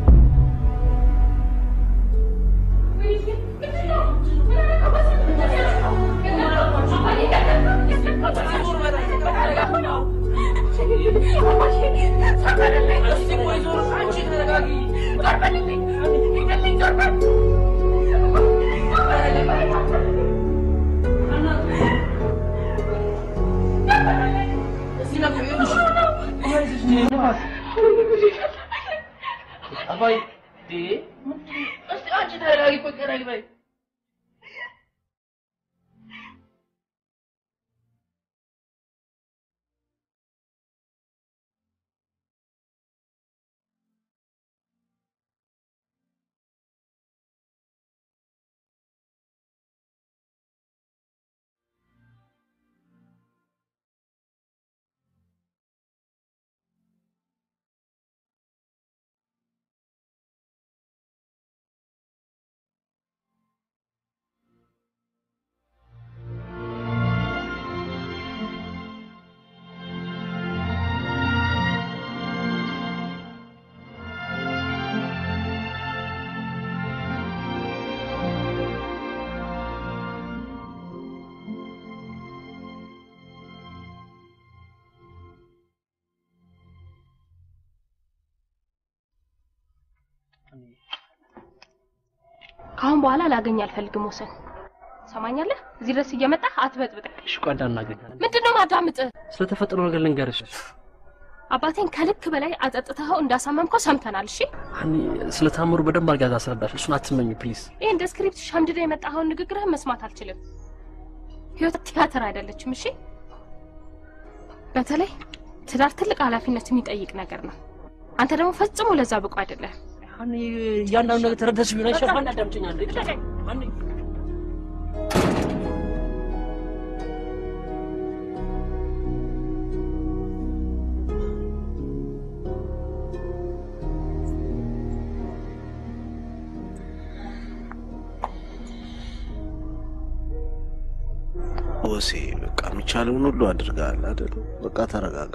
አባይ እስቲ አንቺ ተረጋጊ፣ ቆይ ተረጋጊ በይ። ከአሁን በኋላ ላገኝ አልፈልግም ወሰን። ሰማኛለህ? እዚህ ድረስ እየመጣህ አትበጥብጠኝ። እሺ ቆይ እንዳናገኛለን። ምንድን ነው ማዳምጥ? ስለተፈጠረው ነገር ልንገርሽ። አባቴን ከልክ በላይ አጠጥተኸው እንዳሳመምከው ሰምተናል። እሺ ሀኒ ስለ ታምሩ በደንብ አድርጋ ታስረዳሽ። እሱን አትመኝ ፕሊዝ። ይህ እንደ ስክሪፕት ሸምድደ የመጣኸውን ንግግርህን መስማት አልችልም። ህይወት ቲያትር አይደለችም። እሺ በተለይ ትዳር ትልቅ ኃላፊነት የሚጠይቅ ነገር ነው። አንተ ደግሞ ፈጽሞ ለዛ ብቁ አይደለም። ሀኒ እያንዳንዱ ነገር ተረዳሽ ቢሆን አይሻልም? ሀኒ አዳምጪኝ አንዴ። ሀኒ ወሴ በቃ የሚቻለውን ሁሉ አድርገሃል አይደል? በቃ ተረጋጋ።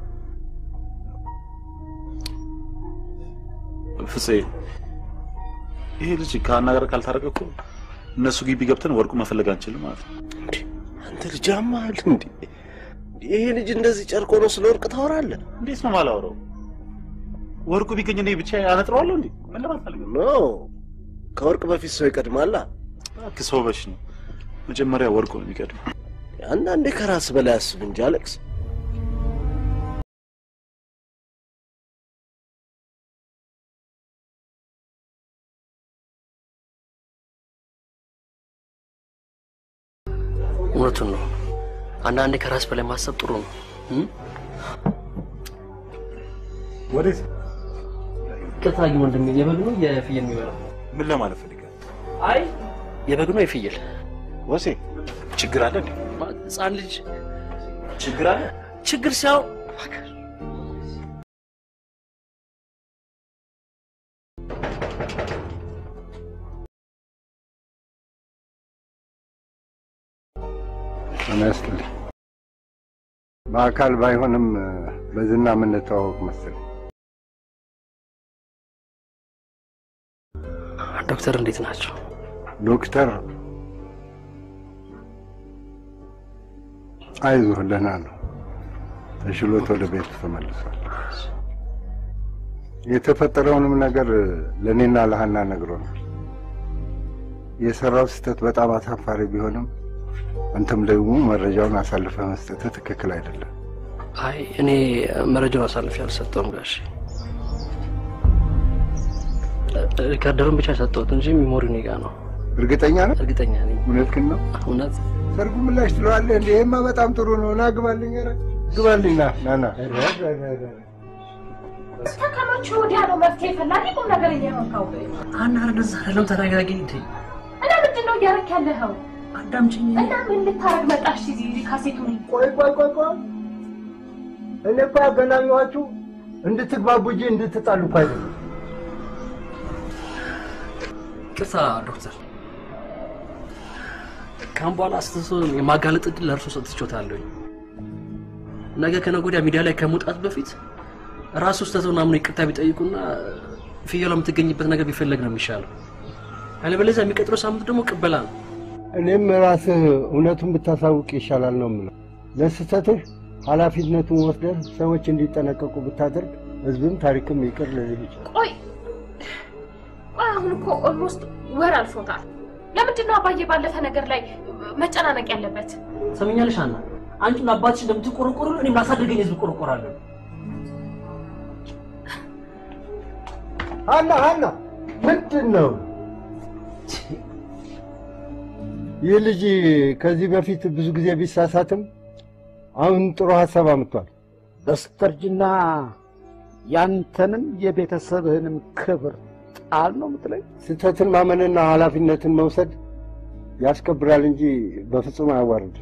ፍፄ ይሄ ልጅ ከሀና ጋር ካልታረቀ እኮ እነሱ ግቢ ገብተን ወርቁ መፈለግ አንችልም ማለት ነው። አንተ ልጅ አማል እንዴ? ይሄ ልጅ እንደዚህ ጨርቆ ነው ስለ ወርቅ ታወራለህ? እንዴት ነው ማላወራው? ወርቁ ቢገኝ እኔ ብቻ አነጥረዋለሁ እንዴ? ምን ለማለት ኖ ከወርቅ በፊት ሰው ይቀድማላ። እባክህ ሰው በሽ ነው። መጀመሪያ ወርቁ ነው የሚቀድመው። አንዳንዴ ከራስ በላይ አስብ እንጂ አሌክስ። እውነቱን ነው። አንዳንዴ ከራስ በላይ ማሰብ ጥሩ ነው። እም? ወዴት? ቅርታ ግን ወንድሜ የበግ ነው የፍየል የሚበላው? ምን ለማለት ፈልገህ? አይ የበግ ነው የፍየል? ወሴ ችግር አለ እንዴ? ህፃን ልጅ ችግር አለ? ችግር ሲያው ጤና ይስጥልኝ። በአካል ባይሆንም በዝና የምንተዋወቅ መሰለኝ። ዶክተር እንዴት ናቸው? ዶክተር አይዞህ ደህና ነው፣ ተሽሎት ወደ ቤቱ ተመልሷል። የተፈጠረውንም ነገር ለእኔና ለሀና ነግሮናል። የሰራው ስህተት በጣም አሳፋሪ ቢሆንም አንተም ደግሞ መረጃውን አሳልፈ መስጠት ትክክል አይደለም። አይ እኔ መረጃውን አሳልፌ አልሰጠውም ጋሽ ሪካርደሩን ብቻ ሰጠሁት እንጂ ሚሞሪ እኔ ጋ ነው። እርግጠኛ ነህ? እርግጠኛ ነኝ። እውነትህን ነው? እውነት ሰርጉ ምላሽ ትለዋለህ እንዴ? ይሄማ በጣም ጥሩ ነው። ና ግባልኝ፣ ኧረ ግባልኝ፣ ና ና ና። እስከ ከመቼ ወዲያ ነው መፍትሄ ፈላጊ ቁም ነገር እየመካው? ሀና እንደዛ አይደለም፣ ተረጋጊ እንዴ። እና ምንድን ነው እያደረክ ያለኸው? አዳምጪኝ። እና ምን ልታረግ መጣሽ? እዚህ ካሴቱን ቆይ ቆይ ቆይ ቆይ፣ እኔ እኮ ያገናኘኋችሁ እንድትግባቡ እንጂ እንድትጣሉ እኮ አይደለም። ቅርታ ዶክተር፣ ካሁን በኋላ አስተሳሰብ የማጋለጥ እድል ለእርሶ ሰጥቼዎታለሁኝ። ነገ ከነገ ወዲያ ሚዲያ ላይ ከመውጣት በፊት ራሱ ስህተቱን አምኖ ይቅርታ ቢጠይቁና ፍየሏ የምትገኝበት ነገር ቢፈለግ ነው የሚሻለው። አለበለዚያ የሚቀጥለው ሳምንት ደግሞ ቅበላ ነው። እኔም ራስህ እውነቱን ብታሳውቅ ይሻላል ነው የምለው። ለስህተትህ ኃላፊነቱን ወስደህ ሰዎች እንዲጠነቀቁ ብታደርግ ህዝብም ታሪክም ይቅር ልልህ ይችላል። ቆይ ቆይ፣ አሁን እኮ ኦልሞስት ወር አልፎታል። ለምንድን ነው አባዬ ባለፈ ነገር ላይ መጨናነቅ ያለበት? ሰምኛለሽ ሀና፣ አንቺ ለአባትሽ እንደምትቆረቆሩ እኔም ላሳደገኝ ህዝብ እቆረቆራለሁ። ሀና ሀና፣ ምንድን ነው ይህ ልጅ? ከዚህ በፊት ብዙ ጊዜ ቢሳሳትም አሁን ጥሩ ሀሳብ አምጥቷል። በስተርጅና ያንተንም የቤተሰብህንም ክብር ጣል ነው የምትለኝ? ስህተትን ማመንና ኃላፊነትን መውሰድ ያስከብራል እንጂ በፍጹም አያዋርድ።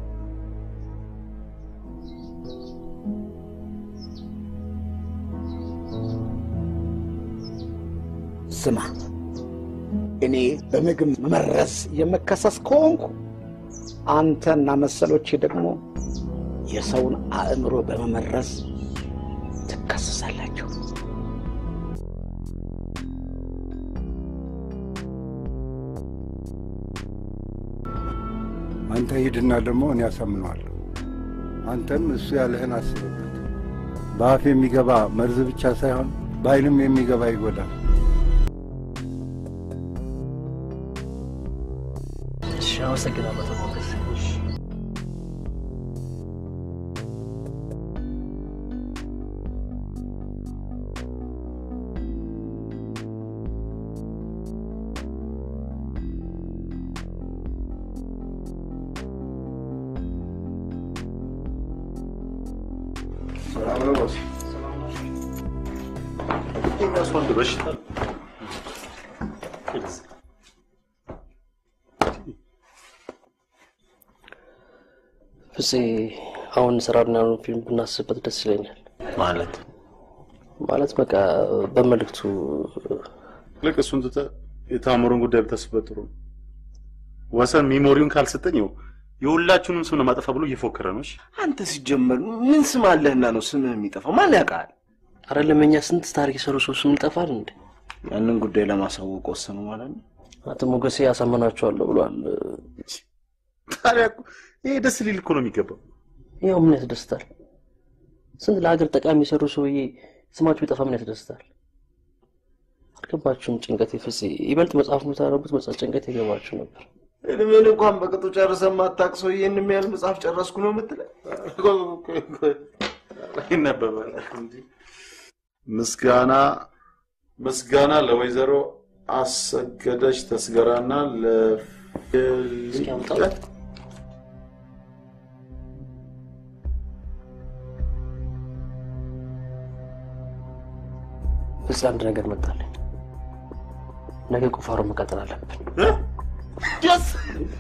ስማ፣ እኔ በምግብ መመረዝ የምከሰስ ከሆንኩ አንተና መሰሎች ደግሞ የሰውን አእምሮ በመመረዝ ትከሰሳላችሁ። አንተ ሂድና ደግሞ እኔ ያሳምነዋለሁ። አንተም እሱ ያለህን አስብበት። በአፍ የሚገባ መርዝ ብቻ ሳይሆን በዓይንም የሚገባ ይጎዳል። አመሰግናለሁ አቶ ሞገስ። ሰላም ነው ቦስ? የሚያስወንድ በሽታ ነው። ፍፄ አሁን ስራና ፊልም ብናስብበት ደስ ይለኛል። ማለት ማለት በቃ በመልእክቱ ልክ እሱን ትተህ የታምሩን ጉዳይ ብታስብበት ጥሩ ነው። ወሰን ሚሞሪውን ካልሰጠኝ ይኸው የሁላችሁንም ስም ለማጠፋ ብሎ እየፎከረ ነው። እሺ አንተ ሲጀመር ምን ስም አለህና ነው ስምህ የሚጠፋው? ማን ያውቃል? አይደለም እኛ ስንት ታሪክ የሰሩ ሰው ስም ይጠፋል እንዴ? ያንን ጉዳይ ለማሳወቅ ወሰኑ ማለት ነው። አቶ ሞገሴ ያሳመናቸዋለሁ ብሏል። ታዲያ እኮ ይሄ ደስ ሊል እኮ ነው የሚገባው። ያው ምን ያስደስታል? ስንት ለሀገር ጠቃሚ የሰሩ ሰውዬ ስማቸው ቢጠፋ ምን ያስደስታል? አልገባችሁም? ጭንቀት ፍፄ ይበልጥ መጽሐፍ የምታነቡት መጽሐፍ ጭንቀት የገባችሁ ነበር። እድሜን እንኳን በቅጡ ጨርሰህ የማታውቅ ሰው ይህን የሚያህል መጽሐፍ ጨረስኩ ነው የምትለኝ? ይነበባል እንጂ ምስጋና ምስጋና ለወይዘሮ አሰገደች ተስገራና ለፍልቀት ፍፄ አንድ ነገር መጣልኝ። ነገ ቁፋሮ መቀጠል አለብን። ደስ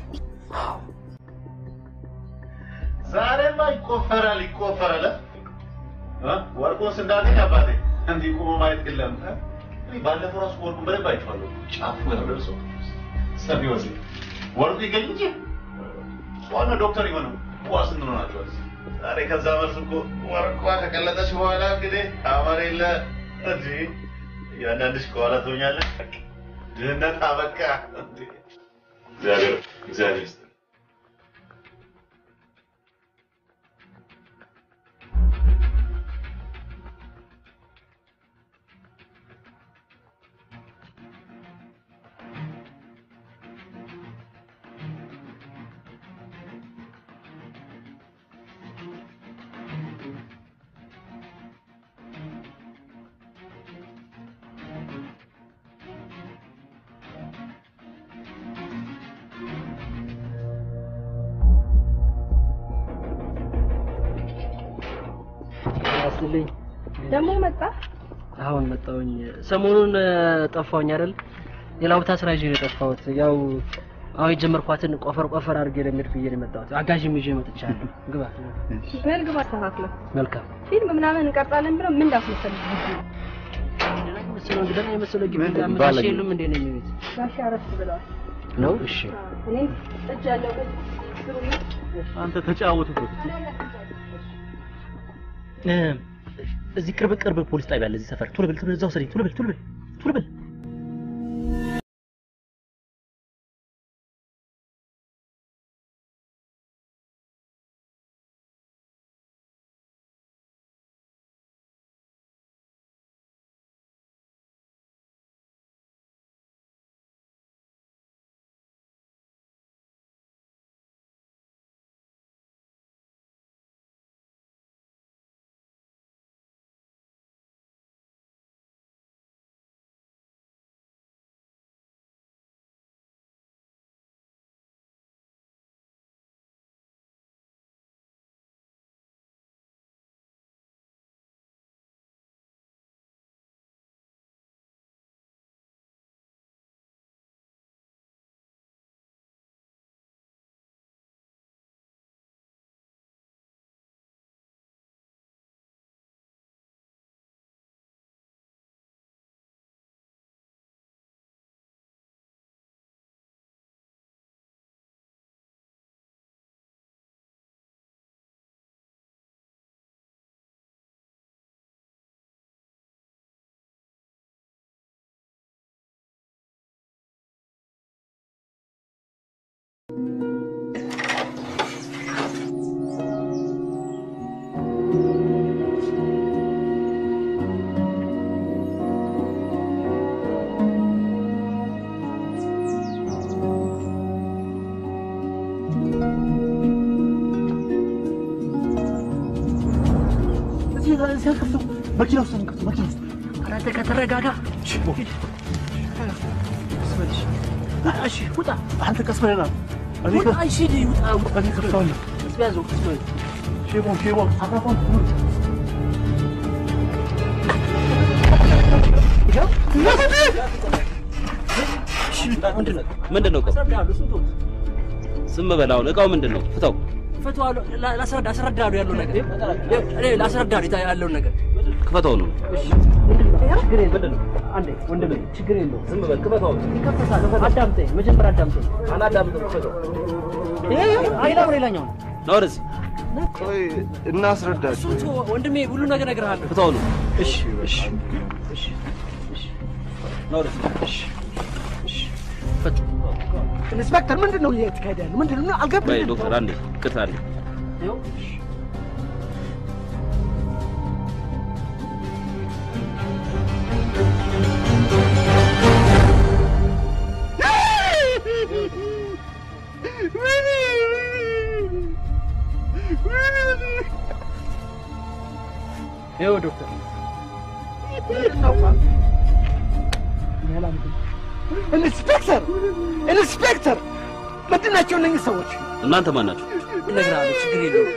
ዛሬማ ይቆፈራል ይቆፈራል። እ? ወርቁንስ እንዳገኝ አባቴ እንዲህ ቁሞ ማየት የለም። እ? እኔ ባለፈው ራሱ ወርቁን በደንብ አይቼዋለሁ። ጫፉ ነው ደርሶ ሰፊ ወርቅ ወርቁ ይገኝ እንጂ ዋና ዶክተር የሆነው ዋስ እንሆናቸዋል። ዛሬ ከዛ መልስ እኮ ወርቋ ከቀለጠች በኋላ እንግዲህ አማር የለ እንጂ እያንዳንድሽ ከኋላ ትሆኛለሽ። ድህነት አበቃ። እንዴ! እግዚአብሔር እግዚአብሔር ይስጥ። ያስልኝ ደግሞ መጣ። አሁን መጣሁኝ። ሰሞኑን ጠፋሁኝ አይደል? ሌላ ቦታ ስራ ይዤ ነው የጠፋሁት። ያው አሁን የጀመርኳትን ቆፈር ቆፈር አድርጌ ለሚሄድ ብዬ ነው የመጣሁት። አጋዥም ይዤ መጥቻለሁ። ግባ። በል ግባ፣ አስተካክለው። መልካም ፊልም ምናምን እንቀርጻለን ብለው ምን እንዳስመሰልህ መሰለው እንግዲህ ነው የመሰለው ግቢ ምንድን አመቻች ባለጌ? የሉም እንዴ ነው የሚሉት ጋሻ አረፍ ብለዋል። ነው? እሺ እኔም እጅ ያለው አንተ ተጫወቱበት። እዚህ ቅርብ ቅርብ ፖሊስ ጣቢያ አለ እዚህ ሰፈር። ቶሎ ብል ቶሎ እዛው ሰደኝ። ቶሎ ብል ቶሎ ብል ቶሎ ብል እዚህ አንከፍተው፣ መኪና ውስጥ አንከፍተው፣ መኪና ውስጥ ኧረ አንተ ከተረጋጋ ሂድ። እሺ ውጣ። አንተ ቀስ በለና እኔ ውጣ። ከ- እሺ ሂድ፣ ውጣ። ውጣ። እኔ ከፍተዋለሁ። ቀስ በያዘው፣ ቀስ በያዘው። ሼቦን ሼቦን አካፋን ምንድን ነው እቃው? ዝም በል አሁን እቃው ምንድን ነው? ፍታው። ፈተዋለሁ። ላ- ላስረዳ አስረዳለሁ ያለው ነገር እኔ ላስረዳለሁ የታ- ያለውን ነገር ክፈተው ነው። ችግር የለም። አንዴ ወንድሜ ችግር የለውም። ዝም በል ክፈተው። ይከፈታል። አዳምጠኝ፣ መጀመሪያ አዳምጠኝ። አላዳምጥም። ክፈተው። ይሄ ሌላ ሌላኛው ነው። ና ወደዚህ። ቆይ እናስረዳቸው። እሱ ተወው፣ ወንድሜ ሁሉ ነገር እነግርሃለሁ። ፍታው ነው። እሺ እሺ እሺ እሺ ና ወደዚህ። እሺ ኢንስፔክተር ምንድን ነው እየተካሄደ ያለው? ምንድን ነው በይ አልገባኝም። ዶክተር አንዴ ቅርታ አለ ይኸው ዶክተር ኢንስፔክተር ኢንስፔክተር ምንድን ናቸው እነኝህ ሰዎች? እናንተ ማን ናችሁ? እነግርሃለሁ፣ ችግር የለውም።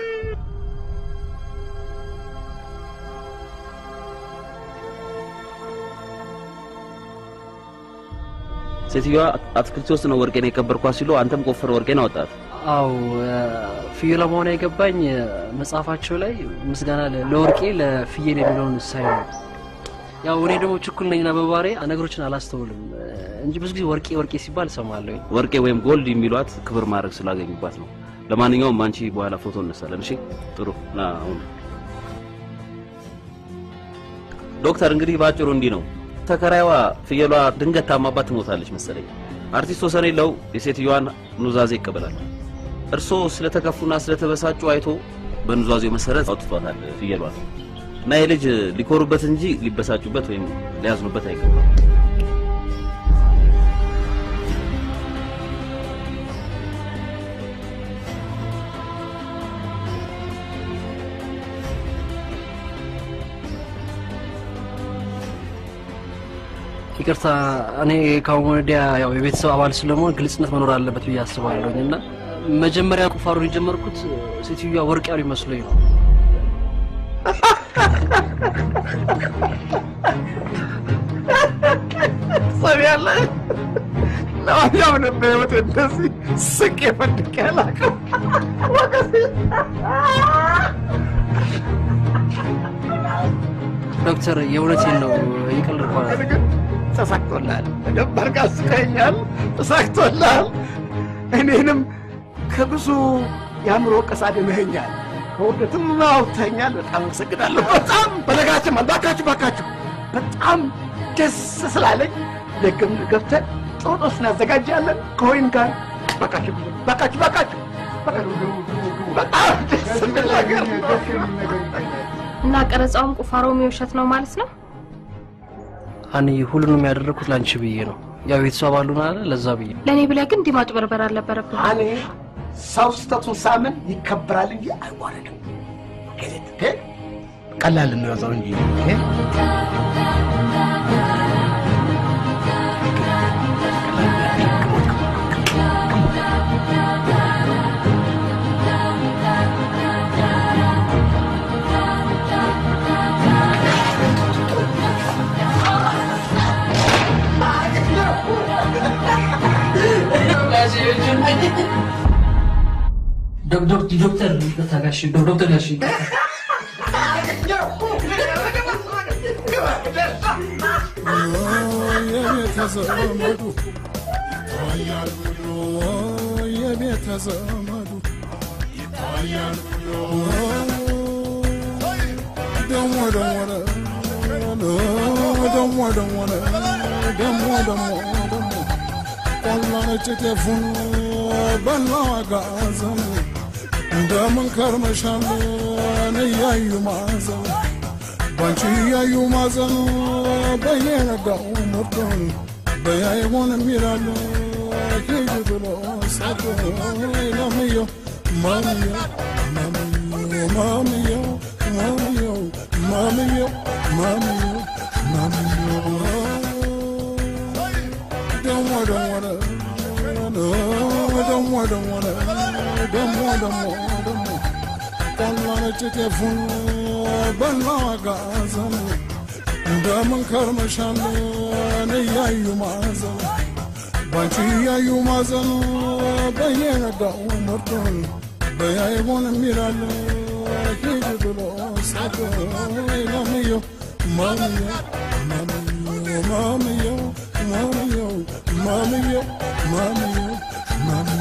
ሴትዮዋ አትክልት ውስጥ ነው ወርቄን የቀበርኳት ሲሉ አንተም ቆፍር ወርቄን አወጣት። አው ፍየል መሆን የገባኝ መጽሐፋቸው ላይ ምስጋና ለ- ለወርቄ ለፍየል የሚለውን ሳይ ነው። ያው እኔ ደግሞ ችኩል ነኝና በባሬ ነገሮችን አላስተውልም እንጂ ብዙ ጊዜ ወርቄ ወርቄ ሲባል እሰማለሁ። ወርቄ ወይም ጎልድ የሚሏት ክብር ማድረግ ስላገኙባት ነው። ለማንኛውም አንቺ በኋላ ፎቶ እነሳለን። እሺ፣ ጥሩ ና አሁን ዶክተር፣ እንግዲህ በአጭሩ እንዲህ ነው። ተከራይዋ ፍየሏ ድንገት ታማባት ትሞታለች መሰለኝ። አርቲስት ወሰን የለው የሴትዮዋን ኑዛዜ ይቀበላል። እርስዎ ስለተከፉና ስለተበሳጩ አይቶ በኑዛዜው መሰረት አውጥቷታል ፍየሏን እና ይህ ልጅ ሊኮሩበት እንጂ ሊበሳጩበት ወይም ሊያዝኑበት አይገባም። ይቅርታ እኔ ከአሁን ወዲያ ያው የቤተሰብ አባል ስለመሆን ግልጽነት መኖር አለበት ብዬ አስባለሁኝ እና መጀመሪያ ቁፋሮን የጀመርኩት ሴትዮዋ ወርቅ ያሉ ይመስለኝ ነው። ትሰሚያለሽ? ለማንኛውም በህይወት እንደዚህ ስቄ ፈንድቄ አላውቅም። ወገሴ ዶክተር የእውነቴን ነው እየቀለድኩ አይደለም። ተሳክቶልሃል። በደንብ አድርጋ አስቀኸኛል። ተሳክቶልሃል። እኔንም ከብዙ የአእምሮ ወቀሳ አድነኸኛል። ከውርደትም አውጥተኸኛል። በጣም አመሰግናለሁ። በጣም በነገራችን ማለት ባካችሁ ባካችሁ በጣም ደስ ስላለኝ ደግም ገብተን ጥሩ ጦስ እናዘጋጃለን ከወይን ጋር ባካችሁ ባካችሁ ባካችሁ ባካችሁ። በጣም ደስ የሚል ነገር ነው። እና ቀረጻውም ቁፋሮም የውሸት ነው ማለት ነው? እኔ ሁሉንም ያደረግኩት ለአንቺ ብዬ ነው። ያው ቤተሰብ አሉን አለ ለዛ ብዬ ለእኔ ብለህ ግን እንዲህ ማጭበርበር አልነበረብህም። እኔ ሰው ስህተቱን ሳምን ይከበራል እንጂ አይዋረድም። ኦኬ? ቀላል እንያዘው እንጂ ኦኬ? ዶክተር ይቅርታ ጋሽ ዶክተር ጋሽ የቤተዘመዱ ይታያል ብሎ የቤተዘመዱ ይታያል ብሎ ደሞ ደሞ ደሞ ደሞ ደሞ ደሞ ደሞ ቆላ ነጭ ጤፉን በላ ጋዘን እንደምን ከርመሻል እያዩ ማዘን ባንቺ እያዩ ማዘን በየነጋው ምርጡን በያይሆንም ይላሉ ሂጅ ብሎ ሰጡ ለምየው ማምየው ማምየው ማምየው ማምየው ማምዬ ማምዬ ማምዬ ደሞ ደሞ ደሞ ደሞ ደሞ ደሞ ደሞ ጠላ ነጭ ጤፉን በላ ጋዘን እንደምን ከርመሻለን እያዩ ማዘን ባንቺ እያዩ ማዘን በየነጋው መርጦን በያይቦን የሚላለ ሂድ ብሎ ሰጥ ማምየው ማምየው ማምየው ማምየው ማምየው ማምየው ማምየው